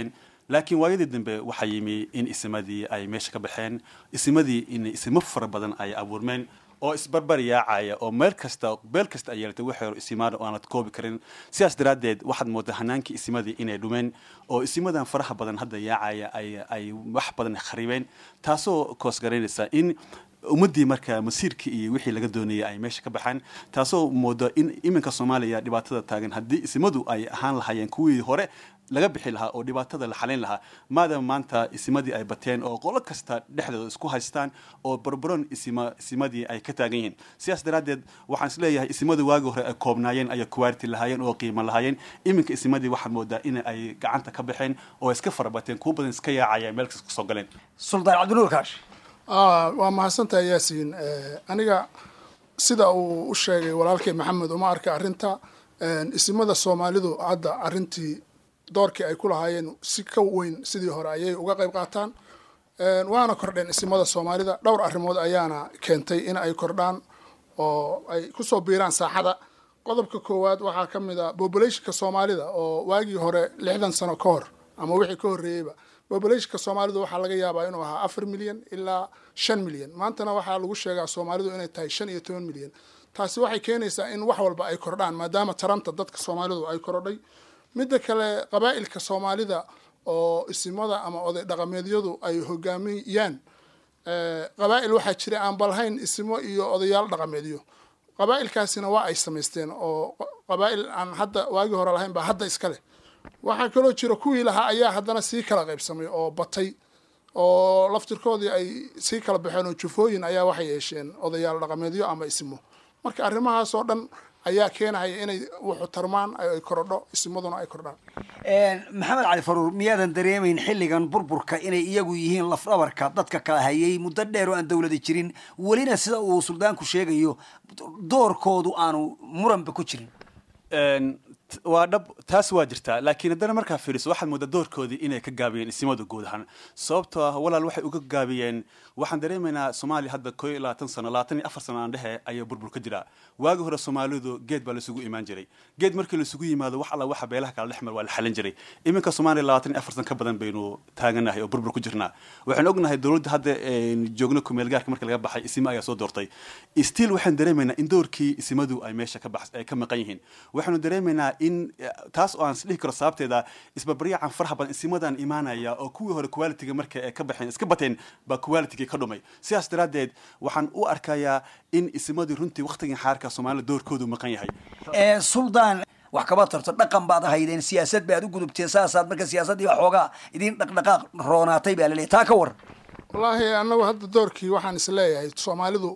Speaker 13: laakiin waayadii dambe waxaa yimi in isimadii ay meesha ka baxeen isimadii in isimo fara badan ay abuurmeen oo isbarbar yaacaya oo meel kasta beel kasta ay yeelatay wax yar isimaada oo aanad koobi karin sidaas daraaddeed waxaad moodaa hanaankii isimadii inay dhumeen oo isimadan faraha badan hadda yaacaya ay ay wax badan kharibeen taasoo koosgaraynaysa in ummaddii marka masiirkii iyo wixii laga doonayay ay meesha ka baxaan taasoo moodo in iminka soomaaliya dhibaatada taagan haddii isimadu ay ahaan lahaayeen kuwii hore laga bixi lahaa oo dhibaatada la xalayn lahaa maadaama maanta isimadii ay bateen oo qolo kasta dhexdooda isku haystaan oo barbaron isima isimadii ay ka taagan yihiin sidaas daraaddeed waxaan isleeyahay isimadu waagii hore ay koobnaayeen ayay kuwaariti lahaayeen oo qiimo lahaayeen iminka isimadii waxaad moodaa in ay gacanta ka baxeen oo iska farabateen kuwa badan iska yaacaya meel kasta kusoo galeen
Speaker 12: suldaan cabdinuur kaash
Speaker 14: waa mahadsantahay yaasiin aniga sida uu u sheegay walaalkay maxamed uma arka arrinta isimada soomaalidu hadda arrintii doorkii ay ku lahaayeen si ka weyn sidii hore ayay uga qayb qaataan waana kordheen isimada soomaalida dhowr arrimood ayaana keentay in ay kordhaan oo ay kusoo biiraan saaxada qodobka koowaad waxaa ka mid a populationka soomaalida oo waagii hore lixdan sano ka hor ama wixii ka horreeyeyba populationka soomaalidu waxaa laga yaabaa inuu ahaa afar milyan ilaa shan milyan maantana waxaa lagu sheegaa soomaalidu inay tahay shan iyo toban milyan taasi waxay keenaysaa in wax walba ay kordhaan maadaama taranta dadka soomaalidu ay korodhay midda kale qabaa'ilka soomaalida oo isimada ama oday dhaqameedyadu ay hogaamiyaan qabaa'il waxaa jira aan balhayn isimo iyo odayaal dhaqameedyo qabaa'ilkaasina waa ay samaysteen oo qabaa'il aan hadda waagii hore lahayn baa hadda iska leh waxaa kaloo jira kuwii lahaa ayaa haddana sii kala qaybsamay oo batay oo laftirkoodii ay sii kala baxeen oo jufooyin ayaa waxay yeesheen odayaal dhaqameedyo ama isimo marka arrimahaas oo dhan ayaa keenahaya inay wuxu tarmaan ay korodho isimaduna ay kordhaan
Speaker 12: maxamed cali faruur miyaadan dareemayn xilligan burburka inay iyagu yihiin lafdhabarka dadka kala hayay muddo dheer oo aan dawlada jirin welina sida uu suldaanku sheegayo doorkoodu aanu muranba ku jirin
Speaker 13: waa dhab taas waa jirtaa laakiin haddana markaa fiiriso waxaad moodaa doorkoodii inay ka gaabiyeen isimadu guud ahaan sababtoo ah walaal waxay uga gaabiyeen waxaan dareemaynaa soomaaliya hadda koo iyo labaatan sano labaatan iyo afar sano aan dhehe ayaa burbur ka jiraa waagi hore soomaalidu geed baa laisugu imaan jiray geed markii laisugu yimaado wax alla waxa beelaha kala dhexmar waa la xalin jiray iminka soomaaliya labaatan iyo afar san ka badan baynu taaganahay oo burbur ku jirnaa waxaan ognahay dowladda hadda joogno kumeelgaarka marka laga baxay isima ayaa soo doortay stiil waxaan dareemaynaa in doorkii isimadu ay meesha ka bax ay ka maqan yihiin waxaanu dareemaynaa in taas oo aan isdhihi karo sababteeda isbarbaryacan faraha badan isimadan imaanaya oo kuwii hore qualitiga marka ay ka baxeen iska bateen baa qualitigii ka dhumay sidaas daraaddeed waxaan u arkayaa in isimadii runtii waktigan xaarka soomaalida doorkoodu maqan yahay
Speaker 12: suldaan wax kaba tarto dhaqan baad ahaydeen siyaasad baad u gudubteen saasaad marka siyaasaddii baa xoogaa idin dhaqdhaqaaq roonaatay baa laleeyahy taa ka war
Speaker 14: wallaahi annagu hadda doorkii waxaan is leeyahay soomaalidu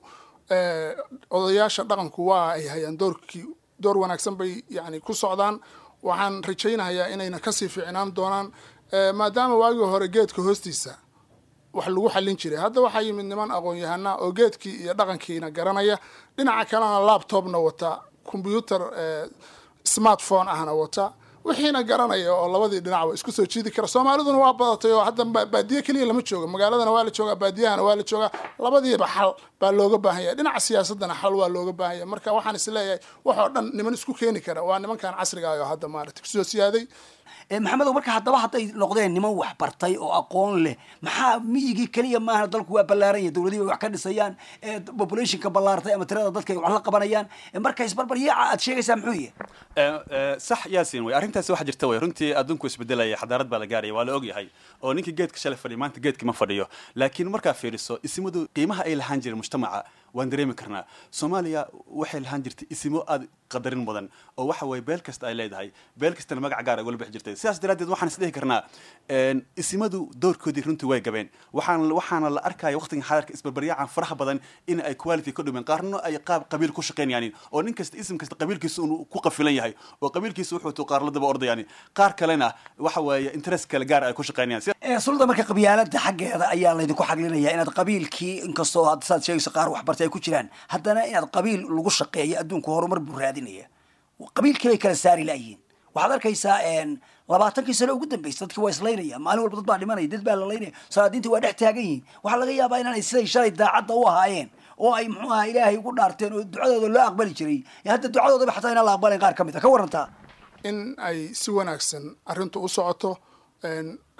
Speaker 14: odayaasha dhaqanku waa ay hayaan doorkii door wanaagsan bay yani ku socdaan waxaan rajaynayaa inayna kasii fiicnaan doonaan maadaama waagii hore geedka hoostiisa wax lagu xallin jiray hadda waxaa yimid niman aqoon-yahana oo geedkii iyo dhaqankiina garanaya dhinaca kalena laptopna wata combyuter smartphone ahna wata wixiina garanaya oo labadii dhinacba isku soo jiidi kara soomaaliduna waa badatay oo hadda baadiye keliya lama jooga magaaladana waa la joogaa baadiyahana waa la joogaa labadiiba xal baa looga baahan yahay dhinaca siyaasadana xal waa looga baahan yahay marka waxaan is leeyahay wax oo dhan niman isku keeni kara waa nimankan casriga ah oo hadda maarata kusoo siyaaday
Speaker 12: maxamedow marka haddaba hadday noqdeen niman wax bartay oo aqoon leh maxaa miyigii keliya maaha dalku waa ballaaran yahay dowladihii bay wax ka dhisayaan populationka ballaartay ama tirada dadka ay wax la qabanayaan marka isbarbaryaaca aad sheegaysaa muxuu yahay
Speaker 13: sax yaasin way arrintaasi waxa jirta way runtii adduunku isbedelaya xadaarad baa la gaaraya waa la ogyahay oo ninkii geedka shalay fadhiya maanta geedka ma fadhiyo laakiin markaa fiiriso isimadu qiimaha ay lahaan jireen mujtamaca waan dareemi karnaa soomaaliya waxay lahaan jirtay isimo aad qadarin mudan oo waxa weye beel kasta ay leedahay beel kastana magac gaar ay ugala bixi jirtay sidaas daraaddeed waxaan isdhihi karnaa isimadu doorkoodii runtii way gabeen waxaan waxaana la arkaya waqtigan xadarka isbarbaryacan faraha badan in ay quality ka dhumeen qaarna ay qaab qabiil ku shaqeynayaan oo nin kasta isim kasta qabiilkiisa uu ku qafilan yahay oo qabiilkiisa wuxuu tuu qaar la daba ordayaan qaar kalena waxa weeye interest kale gaar ay ku shaqeynayaan
Speaker 12: sulda marka qabyaalada xaggeeda ayaa laydinku xaglinaya inaad qabiilkii inkastoo hadda saad sheegayso qaar waxbartay ay ku jiraan haddana inaad qabiil lagu shaqeeyo adduunku horumar buu raadinaya qabiilkii bay kala saari laayihiin waxaad arkaysaa labaatankii sano ugu dambeysay dadkii waa islaynaya maalin walba dad baa dhimanaya dad baa la laynaya salaadiintii waa dhex taagan yihiin waxaa laga yaabaa inaanay siday shalay daacadda u ahaayeen oo ay muxuu aha ilaahay ugu dhaarteen oo ducadooda loo aqbali jiray hadda ducadoodaba xataa inaan la aqbalayn qaar ka mid a ka warantaa
Speaker 14: in ay si wanaagsan arrintu u socoto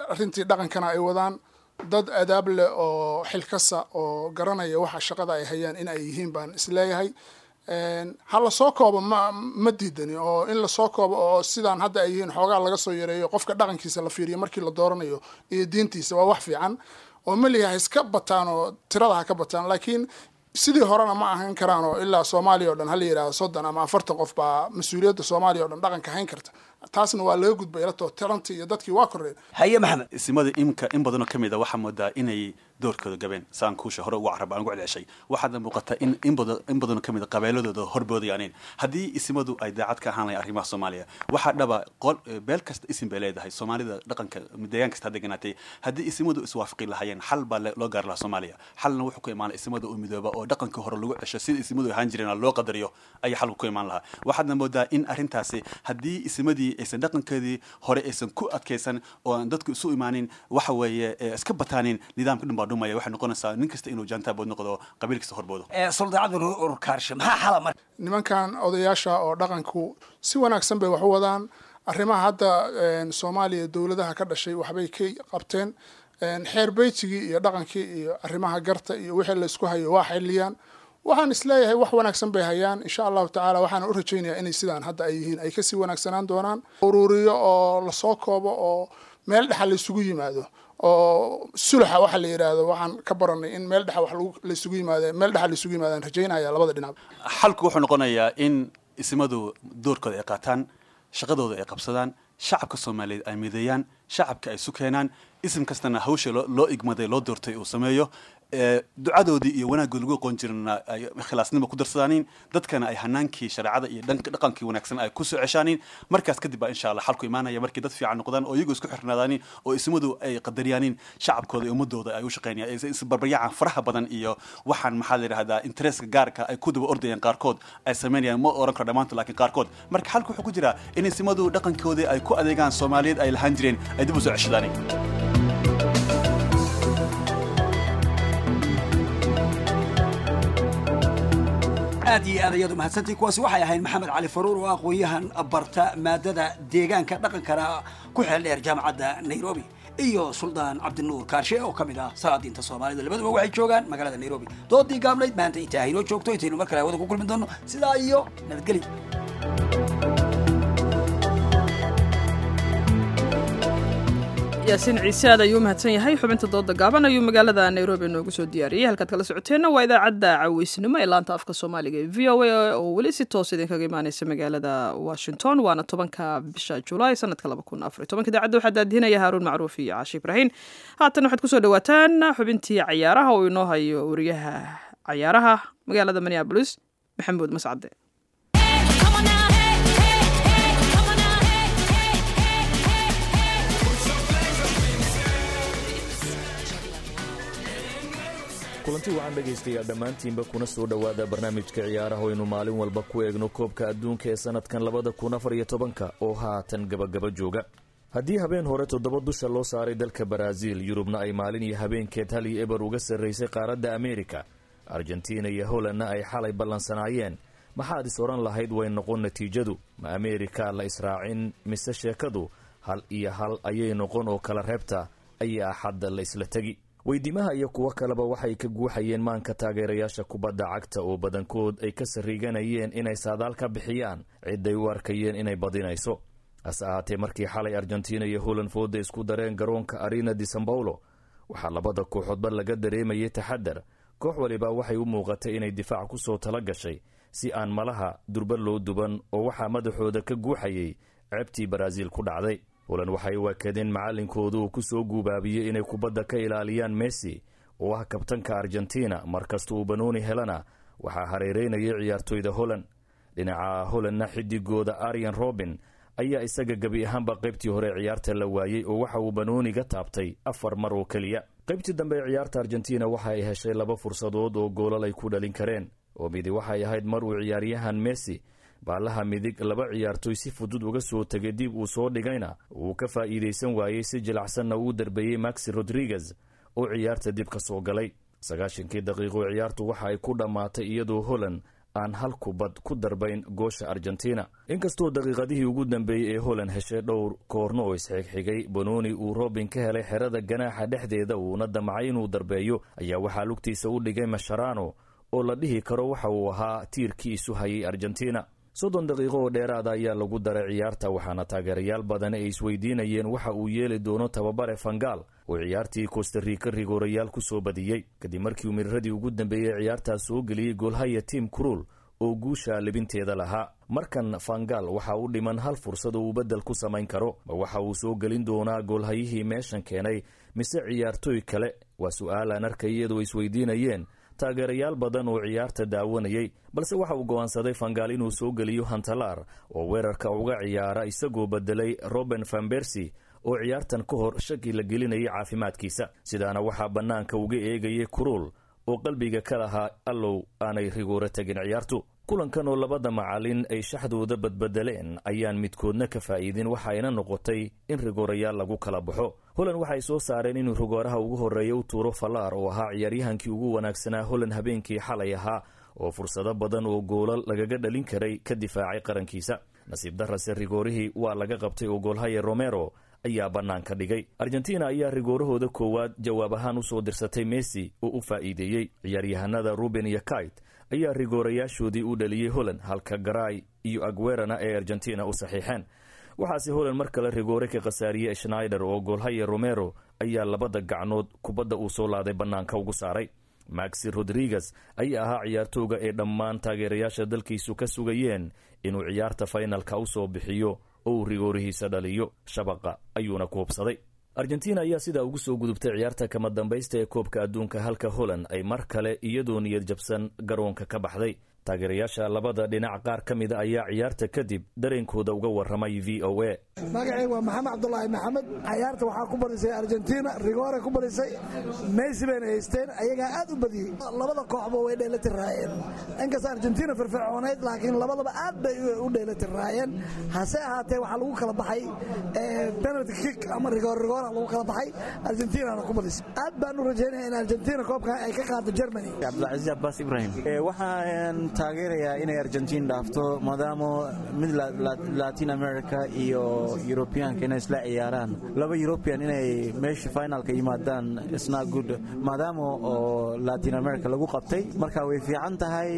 Speaker 14: arrintii dhaqankana ay wadaan dad adaab leh oo xilkasa oo garanaya waxa shaqada ay hayaan in ay yihiin baan isleeyahay ha lasoo koobo ma ma diidani oo in lasoo koobo oo sidaan hadda ay yihiin xoogaa laga soo yareeyo qofka dhaqankiisa la fiiriyo markii la dooranayo iyo diintiisa waa wax fiican oo meliha ha iska bataan oo tirada ha ka bataan laakiin sidii horena ma ahan karaan oo ilaa soomaaliya o dhan hala yidhahdo soddon ama afartan qof baa mas-uuliyadda soomaaliya o dhan dhaqanka hayn karta taasna waa laga gudbay ilato tirantii iyo dadkii waa korreen
Speaker 12: haye maxamed
Speaker 13: isimada imka in badanoo ka mid a waxaa moodaa inay doorkooda gabeen saan kuusha hore ugu carab aan ugu celceshay waxaadna muuqata in in badan in badanoo ka mid a qabeeladooda horboodayaanin haddii isimadu ay daacad ka ahaan lahayn arrimaha soomaaliya waxaa dhaba qol beel kasta isim bay leedahay soomaalida dhaqanka deegaan kasta ha deganaatay haddii isimadu iswaafaqi lahaayeen xal baa loo gaari lahaa soomaaliya xalna wuxuu ku imaanay isimada oo midooba oo dhaqankii hore lagu cesho sida isimadu ahaan jireen loo qadariyo ayaa xalku ku imaan lahaa waxaadna moodaa in arrintaasi haddii isimadii aysan dhaqankeedii hore aysan ku adkaysan oo aan dadku isu imaanin waxa weeye iska bataanin nidaamka dhan baa dhumaya waxay noqonaysaa nin kasta inuu jaantaabood noqdo qabiil kasta horboodo
Speaker 12: suldaacada urkaarshe maxaa xala marka
Speaker 14: nimankan odayaasha oo dhaqanku si wanaagsan bay wax u wadaan arrimaha hadda soomaaliya dowladaha ka dhashay waxbay ka qabteen xeer beytigii iyo dhaqankii iyo arrimaha garta iyo wixii laysku hayo waa xiliyaan waxaan isleeyahay wax wanaagsan bay hayaan insha allahu tacaala waxaana u rajaynayaa inay sidaan hadda ay yihiin ay kasii wanaagsanaan doonaan uruuriyo oo lasoo koobo oo meel dhexa laysugu yimaado oo sulaxa waxa la yidhaahdo waxaan ka baranay in meel dhexa wax laysugu yimaado meel dhexa laysugu yimaadaan rajaynaya labada dhinac
Speaker 13: xalku wuxuu noqonayaa in isimadu doorkooda ay qaataan shaqadooda ay qabsadaan shacabka soomaaliyeed ay mideeyaan shacabka ay isu keenaan isim kastana hawsha loo igmaday loo doortay uu sameeyo ducadoodii iyo wanaaggood lagu aqoon jirana ay khilaasnimo ku darsadaanin dadkana ay hanaankii shareecada iyo dhaqankii wanaagsan ay ku soo ceshaanin markaas kadib baa insha allah xalku imaanaya markii dad fiican noqdaan oo iyagoo isku xirnaadaanin oo ismadu ay qadariyaanin shacabkooda iyo ummadooda ay u shaqeynayaan isbarbaryaacan faraha badan iyo waxaan maxaa la yidhahdaa interestka gaarka ay ku daba ordayaan qaarkood ay samaynayaan ma oran karo dhammaantood laakiin qaarkood marka xalku wuxuu ku jiraa in ismadu dhaqankoodii ay ku adeegaan soomaaliyeed ay lahaan jireen ay dib u soo ceshadaanin
Speaker 12: aad iyo aad ayaad umahadsantii kuwaasi waxay ahayd maxamed cali faruur oo aqoon-yahan barta maadada deegaanka dhaqankana ku xeel dheer jaamacadda nairobi iyo suldaan cabdinuur kaarshe oo ka mid ah salaadiinta soomaalida labaduba waxay joogaan magaalada nairobi doodii gaabnayd maanta intaa haynoo joogto intaynu mar kale hawada ku kulmi doono sidaa iyo nabadgelyo
Speaker 2: yaasiin ciise aad ayuu umahadsan yahay xubinta dooda gaaban ayuu magaalada nairobi noogu soo diyaariyey halkaad kala socoteenna waa idaacadda caweysnimo ee laanta afka soomaaliga ee v o a oo weli si toos idinkaga imaaneysa magaalada washington waana tobanka bisha julaay sanadka laba kun afar tobanka idaacadda waxaa daadinaya haaruun macruuf iyo caashi ibraahim haatan waxaad kusoo dhawaataan xubintii cayaaraha oo inoo hayo wariyaha cayaaraha magaalada minneabolis maxamuud mascade
Speaker 15: kulanti waxaan dhegaystayaa dhammaantiinba kuna soo dhowaada barnaamijka ciyaaraha aynu maalin walba ku eegno koobka adduunka ee sannadkan labada kun afar iyo tobanka oo haatan gabagaba jooga haddii habeen hore toddoba dusha loo saaray dalka baraaziil yurubna ay maalin iyo habeenkeed hal iyo eber uga sarraysay qaaradda ameerika argentina iyo holandna ay xalay ballansanaayeen maxaad is odhan lahayd way noqon natiijadu ma ameerika la israacin mise sheekadu hal iyo hal ayay noqon oo kala reebta ayaa axadda la isla tegi weydiimaha iyo kuwo kaleba waxay ka guuxayeen maanka taageerayaasha kubadda cagta oo badankood ay ka sarriiganayeen inay saadaal ka bixiyaan ciday u arkayeen inay badinayso hase ahaatee markii xalay argentina iyo holand fooda isku dareen garoonka arena di san paulo waxaa labada kooxoodba laga dareemayay taxadar koox waliba waxay u muuqatay inay difaac ku soo tala gashay si aan malaha durba loo duban oo waxaa madaxooda ka guuxayay ceebtii baraaziil ku dhacday holand waxay waakadeen macallinkooda uu ku soo guubaabiyey inay kubadda ka ilaaliyaan messi oo ah kabtanka argentina markasta uu banooni helana waxaa hareereynayay ciyaartoyda holland dhinaca holandna xidigooda arian robin ayaa isaga gebi ahaanba qaybtii hore ciyaarta la waayey oo waxa uu banooniga taabtay afar mar oo keliya qaybtii dambe ee ciyaarta argentina waxa ay heshay laba fursadood oo goolal ay ku dhalin kareen oo midi waxay ahayd mar uu ciyaaryahan messi baalaha midig laba ciyaartoy si fudud uga soo tegay dib uu soo dhigayna uu ka faa'iidaysan waayey si jilacsanna uu darbeeyey maxi rodriguez oo ciyaarta dib ka soo galay sagaashankii daqiiqo ciyaartu waxa ay ku dhammaatay iyadoo holland aan hal kubad ku darbayn goosha argentina inkastoo daqiiqadihii ugu dambeeyey ee holland heshay dhowr koorno oo isxigxigay bononi uu robin ka helay xerada ganaaxa dhexdeeda uuna damcay inuu darbeeyo ayaa waxaa lugtiisa u dhigay masharano oo la dhihi karo waxa uu ahaa tiirkii isu hayay argentina soddon daqiiqo oo dheeraada ayaa lagu daray ciyaarta waxaana taageerayaal badan ay isweydiinayeen waxa uu yeeli doono tababare fangaal oo ciyaartii kostarika rigoorayaal ku soo badiyey kadib markii uu miriradii ugu dambeeyey ciyaartaas soo geliyey goolhaya tim cruul oo guusha libinteeda lahaa markan fangaal waxa u dhiman hal fursad oo uu beddel ku samayn karo ma waxa uu soo gelin doonaa goolhayihii meeshan keenay mise ciyaartooy kale waa su-aal aan arkay iyadoo isweydiinayeen taageerayaal badan oo ciyaarta daawanayay balse waxa uu go'aansaday fangaal inuu soo geliyo hantalaar oo weerarka uga ciyaara isagoo bedelay roben fambersi oo ciyaartan ka hor shaki la gelinayay caafimaadkiisa sidaana waxaa bannaanka uga eegayay kuruul oo qalbiga ka lahaa allow aanay rigooro tegin ciyaartu kulankan oo labada macalin ay shaxdooda badbedeleen ayaan midkoodna ka faa'iidin waxayna noqotay in rigoorayaal lagu kala baxo holland waxay soo saareen inuu rigooraha ugu horreeya u tuuro fallaar oo ahaa ciyaaryahankii ugu wanaagsanaa holland habeenkii xalay ahaa oo fursado badan oo goolal lagaga dhalin karay ka difaacay qarankiisa nasiib darase rigoorihii waa laga qabtay oo goolhaya romero ayaa bannaanka dhigay argentina ayaa rigoorahooda koowaad jawaab ahaan usoo dirsatay messi oo u faa'iideeyey ciyaaryahanada ruben iyo kait ayaa rigoorayaashoodii u dhaliyey holland halka garay iyo agwerana ee argentina u saxiixeen waxaase holland mar kale rigoore ka khasaariyey schnaider oo goolhaya romero ayaa labada gacnood kubadda uu soo laaday bannaanka ugu saaray maxi rodriguez ayaa ahaa ciyaartooga ee dhammaan taageerayaasha dalkiisu ka sugayeen inuu ciyaarta faynalka u soo bixiyo oo uu rigoorihiisa dhaliyo shabaqa ayuuna ku hubsaday argentina ayaa sidaa ugu soo gudubtay ciyaarta kama dambaysta ee koobka adduunka halka holland ay mar kale iyadoo niyad jabsan garoonka ka baxday taageerayaasha labada dhinac qaar ka mida ayaa ciyaarta kadib dareenkooda uga warramay v o a
Speaker 16: magacayga waa maxamed cabdulaahi maxamed cayaarta waxaa ku badisay argentina rigoore ku badisay messi bayna haysteen ayagaa aad u badiyey labada kooxba way dheellatiraayeen inkasta argentina firfircooneyd laakiin labadaba aad bay u dheellatiraayeen hase ahaatee waxaa lagu kala baxay penalty kick ama rigoor rigoora lagu kala baxay argentinana ku badisay aad baan u rajaynaya in argentina koobka ay ka qaado germany
Speaker 17: cabdilcaziz abbas ibrahim waxaan taageerayaa inay argentin dhaafto maadaama mid latin america iyo yurubiyaanka inay isla ciyaaraan laba yurubiyan inay meesha finalka yimaadaan isna good maadaama oo latin america lagu qabtay marka way fiican tahay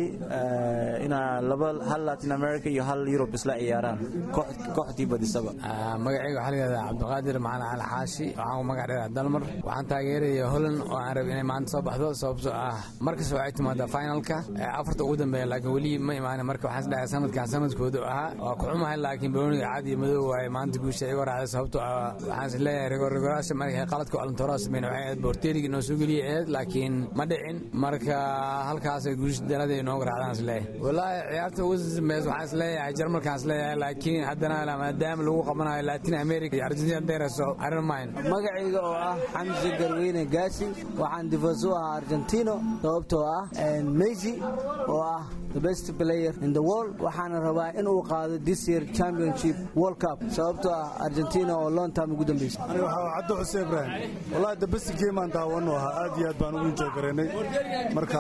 Speaker 17: inaa laba hal latin america iyo hal yurub isla ciyaaraan kooxdii badisaba
Speaker 18: magacayga waxaa layihahdaa cabdiqaadir macalin cali xaashi waxaan ku magac dheeraa dalmar waxaan taageeraya holland oo aan rab inay maanta soo baxdo sababtoo ah markasta waxay timaadaa finalka afarta ugu dambeeya laakiin weli ma imaanin marka waxaan isdhahay sanadkan sanadkooda ahaa waa ku xumahay laakiin banooniga cad iyo madow waaye maanta guusha iga raacday sababtoo ah waxaan is leeyahay rigoorrigoraasha markay qaladka alantoraa sameyn waxay ahayd boorteerigii noo soo geliyay ahayd laakiin ma dhicin marka halkaasay guusha dalada inooga raacdaan is leeyahay wallaahi ciyaarta ugu dambeys waxaan is leeyahay jarmalkaan is leeyahay laakiin haddana maadaama lagu qabanayo latin america iyo argentina dereso arrin mayn
Speaker 19: magacayga oo ah xamsi garweyne gaasi waxaan difaas u ahaa argentino sababtoo ah messi oo ah the best player in the world waxaana rabaa in uu qaado this year championship world cup sababtoo ah argentina oo long time ugu dambeysay
Speaker 20: aniga waxaa cabdi xuseen ibraahim wallahi the best game aan daawano ahaa aad iyo aad baan ugu enjoy garaynay marka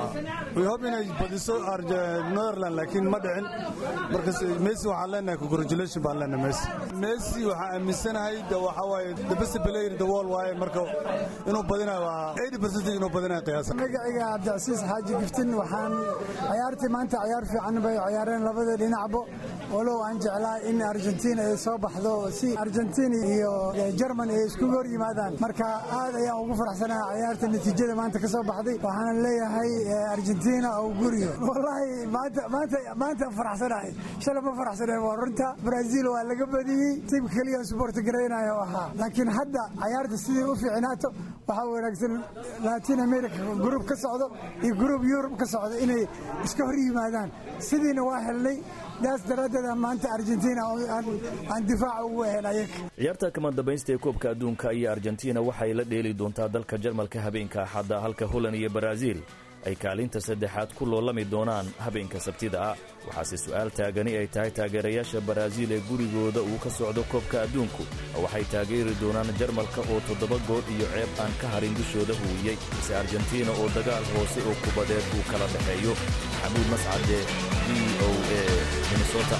Speaker 20: we hope inay badiso netherland laakiin ma dhicin marka messi waxaan leenahay congratulation baan leenahay messi messi waxaan aaminsanahay waxaa waaye the best player in the world waaye marka inuu badinayo waa 80% inuu badinayo qiyaasa
Speaker 21: magacayga cabdicasiis xaaji giftin waxaan ciyaartii maanta ciyaar fiican bay ciyaareen labada dhinacba walow aan jeclaa in argentina ay soo baxdo si argentina iyo jerman ay iskugu hor yimaadaan marka aad ayaan ugu faraxsanaha ciyaarta natiijada maanta ka soo baxday waxaana leeyahay argentina oo guriyo wallaahi maanta maanta maanta faraxsanahay shalay ma faraxsanahay waa runta brazil waa laga badiyey tiimka keliya sport garaynayo ahaa laakiin hadda ciyaarta sidii u fiicnaato waxaa wanaagsan latin america gruub ka socdo iyo gruub yurub ka socdo inay iska hor yimaadaan sidiina waa helnay daas daraaddeed maanta argentina aan difaaca ugu ahayn ayaga
Speaker 15: ciyaarta kama dambaysta ee koobka adduunka iyo argentina waxay la dheeli doontaa dalka jarmalka habeenka axadda halka holland iyo baraaziil ay kaalinta saddexaad ku loolami doonaan habeenka sabtida ah waxaase su'aal taagani ay tahay taageerayaasha baraaziil ee gurigooda uu ka socdo koobka adduunku waxay taageeri doonaan jarmalka oo toddoba gool iyo ceeb aan ka harin dushooda huwiyey mise argentina oo dagaal hoose oo kubadeed uu kala dhexeeyo maxamuud mascade v o a minnesota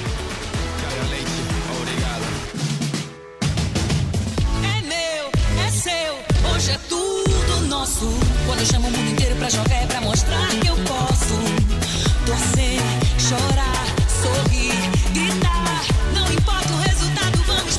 Speaker 3: É meu, é seu, hoje é tudo nosso. Quando eu chamo o mundo inteiro pra jogar é pra mostrar que eu posso. Torcer, chorar, sorrir, gritar. Não importa o resultado, vamos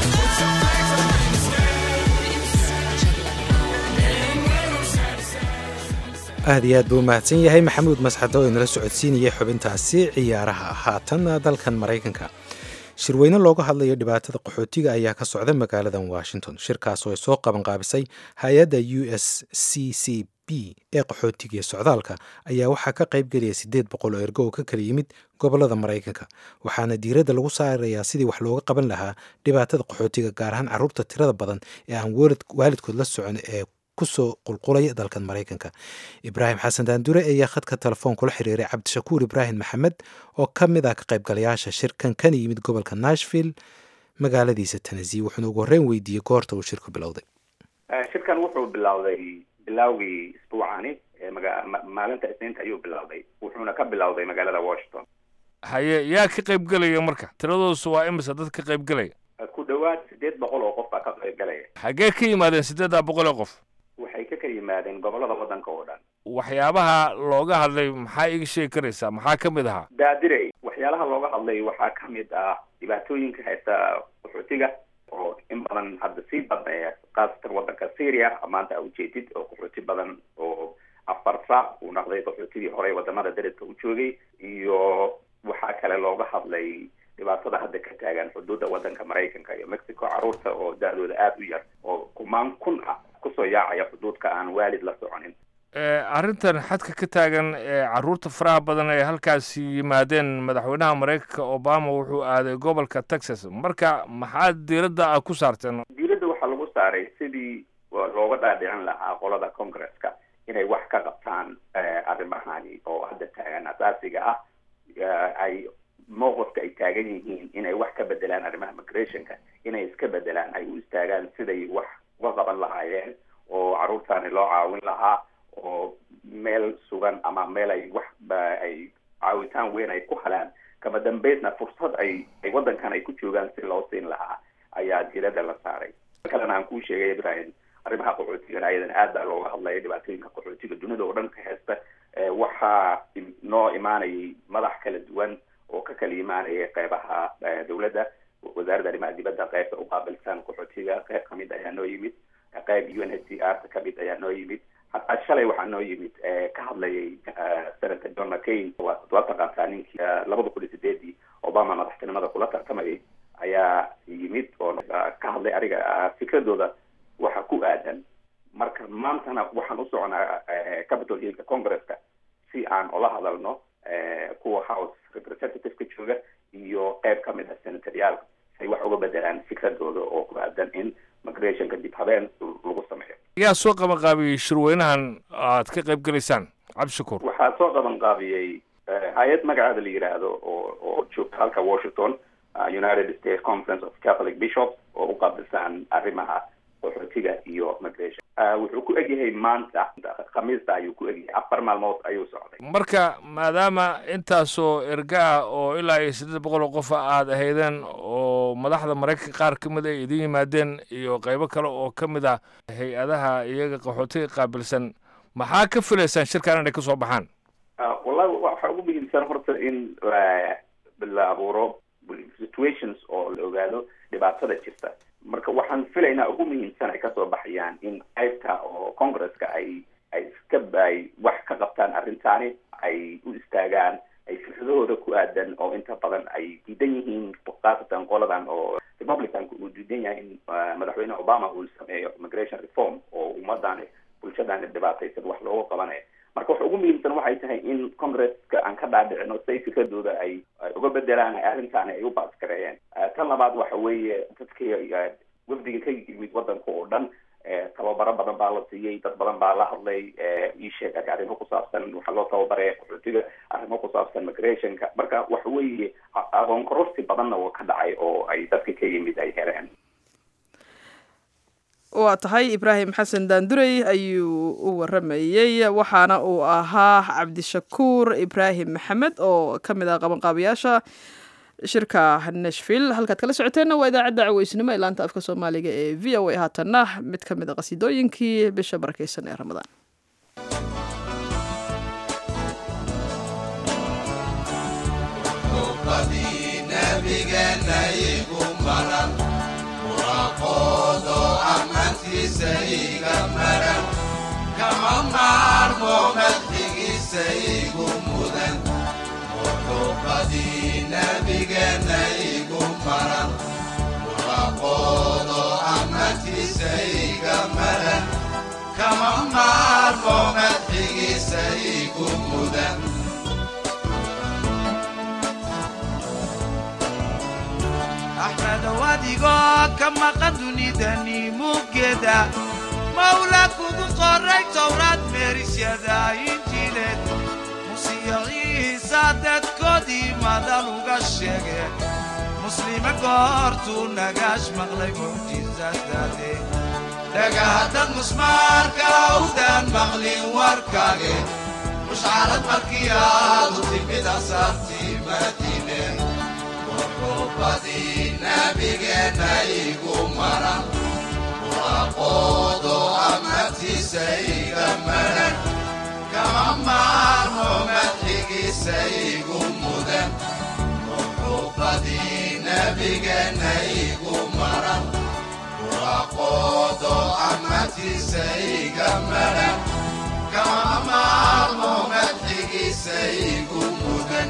Speaker 1: aad iyo aad buu umahadsan yahay maxamuud masxad oo inala socodsiinayay xubintaasi ciyaaraha haatan dalkan maraykanka shirweyne looga hadlayo dhibaatada qaxootiga ayaa ka socda magaaladan washington shirkaas oo ay soo qabanqaabisay hay-adda u s c c b ee qaxootiga iyo socdaalka ayaa waxaa ka qayb gelaya siddeed boqol oo ergo oo ka kala yimid gobolada maraykanka waxaana diiradda lagu saarayaa sidii wax looga qaban lahaa dhibaatada qaxootiga gaar ahaan carruurta tirada badan ee aan waalidkood la socon ee kusoo qulqulaya dalkan maraykanka ibraahim xasan daandure ayaa khadka telefoon kula xiriiray cabdishakuur ibraahim maxamed oo ka mid ah ka qaybgalayaasha shirkan kana yimid gobolka nashville magaaladiisa tennessee wuxuuna ugu horreyn weydiiyey goorta uu shirku bilowday
Speaker 22: shirkan wuxuu bilowday bilowgii isbuucani maalinta isniinta ayuu bilowday wuxuuna ka bilowday magaalada washington
Speaker 23: haye yaa ka qayb gelaya marka tiradoosu waa imisa dad ka qayb gelaya
Speaker 22: ku dhowaad siddeed boqol oo qof baa ka qayb galaya
Speaker 23: xaggee ka yimaadeen siddeeddaa boqol oo qof
Speaker 22: waxay ka kala yimaadeen gobolada waddanka oo dhan
Speaker 23: waxyaabaha looga hadlay maxaa iga sheegi karaysaa maxaa ka mid ahaa
Speaker 22: daadirey waxyaalaha looga hadlay waxaa ka mid ah dhibaatooyinka haysta qaxootiga oo in badan hadda sii badnaya khaasatan waddanka syria maanta ujeedid oo qaxooti badan oo afar saac uu noqday qaxootigii horey wadamada daredka u joogay iyo waxaa kale looga hadlay dhibaatada hadda ka taagan xuduudda waddanka maraykanka iyo mexico carruurta oo da-dooda aada u yar oo kumaan kun ah kusoo yaacaya xuduudka aan waalid la soconin
Speaker 23: arrintan xadka ka taagan ee carruurta faraha badan ee halkaasi yimaadeen madaxweynaha maraykanka obama wuxuu aaday gobolka texas marka maxaa diiradda ah ku saarteen
Speaker 22: diiradda waxaa lagu saaray sidii looga dhaadhicin lahaa qolada congresska inay wax ka qabtaan arrimahani oo hadda taagan asaasiga ah ay mowqifka ay taagan yihiin inay wax ka bedelaan arrimaha migrationka inay iska bedelaan ay u istaagaan siday wax uga qaban lahaayeen oo carruurtaani loo caawin lahaa oo meel sugan ama meel ay wax ay caawitaan weyn ay ku helaan kama dambaysna fursad ay ay waddankan ay ku joogaan si loo siin lahaa ayaa diiradda la saaray kalena aan kuu sheegay ibrahim arrimaha qaxootigan ayadan aad baa looga hadlaya dhibaatooyinka qaxootiga dunida oo dhan ka haysta waxaa noo imaanayay madax kala duwan oo ka kala imaanaya qeybaha dowladda wasaaradda arrimaha dibadda qeybta u qaabilsan qaxootiga qeyb kamid ayaa noo yimid qeyb u n h c r kamid ayaa noo yimid hataa shalay waxaa noo yimid ka hadlayay senator john mccain waa taqaantaa ninkii labada kun iyo sideedii obama madaxtinimada kula tartamayay ayaa yimid oo ka hadlay ariga fikradooda waxa ku aadan marka maantana waxaan u soconaa capital hillka congresska si aan ula hadalno kuwa house representativeka jooga iyo qeyb ka mid ah senatoryaal say wax uga bedelaan fikradooda oo ku aadan in migrationka dib habeen lagu sameeyo
Speaker 23: yaa soo qabanqaabiyey shirweynahan aad ka qayb gelaysaan cabdishakuur
Speaker 22: waxaa soo qabanqaabiyey hay-ad magaceeda la yidhaahdo oo oo joogta halka washington united states conference of catholic bishops oo u qaabilsan arrimaha qaxootiga iyo migration wuxuu ku egyahay maanta khamiista ayuu ku egyahay afar maalmood ayuu socday
Speaker 23: marka maadaama intaasoo erga ah oo ilaa iyo siddeed boqol oo qofa aad ahaydeen oo madaxda maraykanka qaar ka mid ay idin yimaadeen iyo qaybo kale oo ka mid ah hay-adaha iyaga qaxootiga qaabilsan maxaa ka filaysaan shirkan inay kasoo baxaan
Speaker 22: wallahi waxaa ugu muhiimsan horta in la abuuro situations oo la ogaado dhibaatada jirta marka waxaan filaynaa ugu muhiimsan ay kasoo baxayaan in qaybta oo congresska ay ay iska ay wax ka qabtaan arrintaani ay u istaagaan ay fikradahooda ku aadan oo inta badan ay diidan yihiin khaasatan qoladan oo republicanka uu diidan yahay in madaxweyne obama uu sameeyo immigration reform oo ummadani bulshadani dhibaataysan wax looga qabanayo marka waxa ugu muhiimsan waxay tahay in congresska aan ka dhaadhicino say fikradooda ay uga bedelaan arrintaani ay u baaskareeyeen tan labaad waxa weeye dadka wafdiga ka yimid waddanka oo dhan tababaro badan baa la siiyey dad badan baa la hadlay ii sheeg arrimo ku saabsan waxaa loo tababaray qaxootiga arrimo ku saabsan migrationka marka waxa weeye aqoon kororsi badanna uu ka dhacay oo ay dadka ka yimid ay heleen
Speaker 2: waa tahay ibraahim xasan daandurey ayuu u waramayey waxaana uu ahaa cabdishakuur ibraahim maxamed oo ka mid ah qabanqaabayaasha shirka nashville halkaad kala socoteenna waa idaacadda caweysnimo ee laanta afka soomaaliga ee v o a haatanna mid ka mid a qasiidooyinkii bisha barakeysan ee ramadaan
Speaker 4: kama maarmo madxigiisa igu mudan muxubadii nabigeena igu maran muraqoodo amantiisa iga maran kama maarmo madxigiisa igu mudan axmedow adigoo ka maqan dunidani muggeeda mawla kugu qoray towraad meerisyada injiileed musiyo ciisa dadkoodii madal uga sheegeen muslime goortuu nagaash maqlay mucjisadaade dhagahaddad musmaarka awdaan maqlin warkaage mushcarad markii aadu timid asaartii madiine muxubadii nabigeenna igu maran muraqoodo amartiisa iga maran kama maarmo madxigiisa igu mudan muxubadii nabigeenna igu maran muraqoodo amartiisa iga maran kama maarmo madxigiisa igu mudan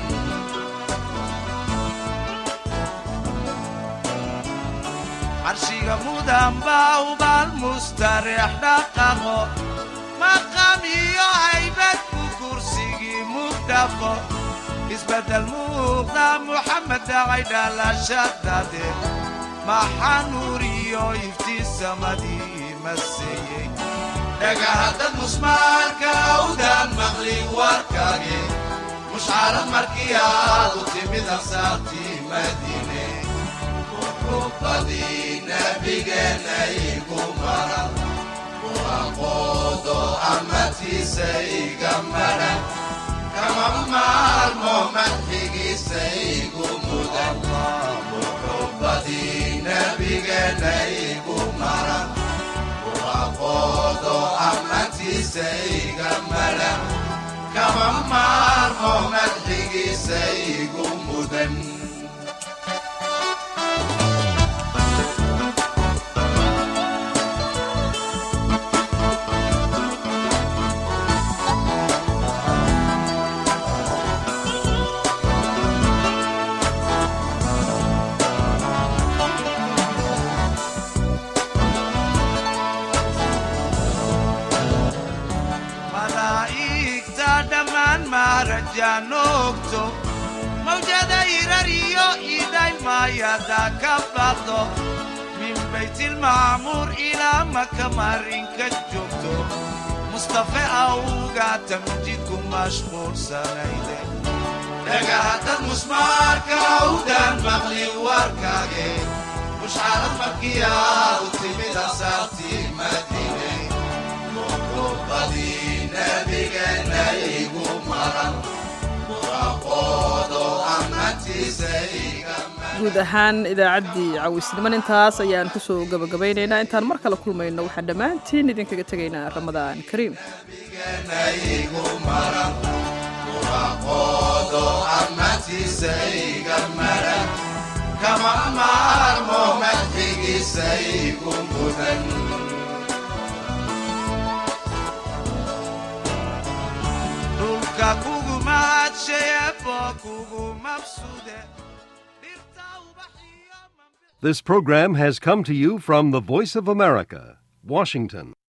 Speaker 4: carshiga mudan baa ubaal mustareex dhaqaqo maqam iyo haybad ku kursigii mugdhaqo isbeddel muuqda muxamed dhacay dhalashadade maxaa nuur iyo iftiin samadii maseeyey dhagahaddad musmaarka awdaan maqli warkage mushcarad markii aadu timid ansaartii madiine muxubadii nabigeenna igu maran muraqoodo amartiisa iga maran kama maarmo madxigiisa igu mudan muxubadii nabigeenna igu maran muraqoodo amartiisa iga maran kama maarmo madxigiisa igu mudan malaa'igta dhammaan maarajaanoogto mawjada irariyo idhay maayada ka baqdo min baytilmacmuur ilaa maka marinka joogto mustafe awga tamjidku mashquulsanayde dhagahaddad musmaarka awdaan maqli warkage mushcarad markiyaa u timid asaartii madiine muxubadii nabigeenna igu maran muraqoodo amantiisa iga
Speaker 2: guud ahaan idaacaddii cawisniman intaas ayaan kusoo gabagabaynaynaa intaan mar kale kulmayno waxaan dhammaantiin idinkaga tegaynaa ramadaan kariim
Speaker 4: igu maran muraqoodo amantiisa iga maran kama maarmo madxigiisa igu mudan dhulka kugu mahadsheebo kugu mabsude
Speaker 6: This program has come to you from the Voice of America, Washington.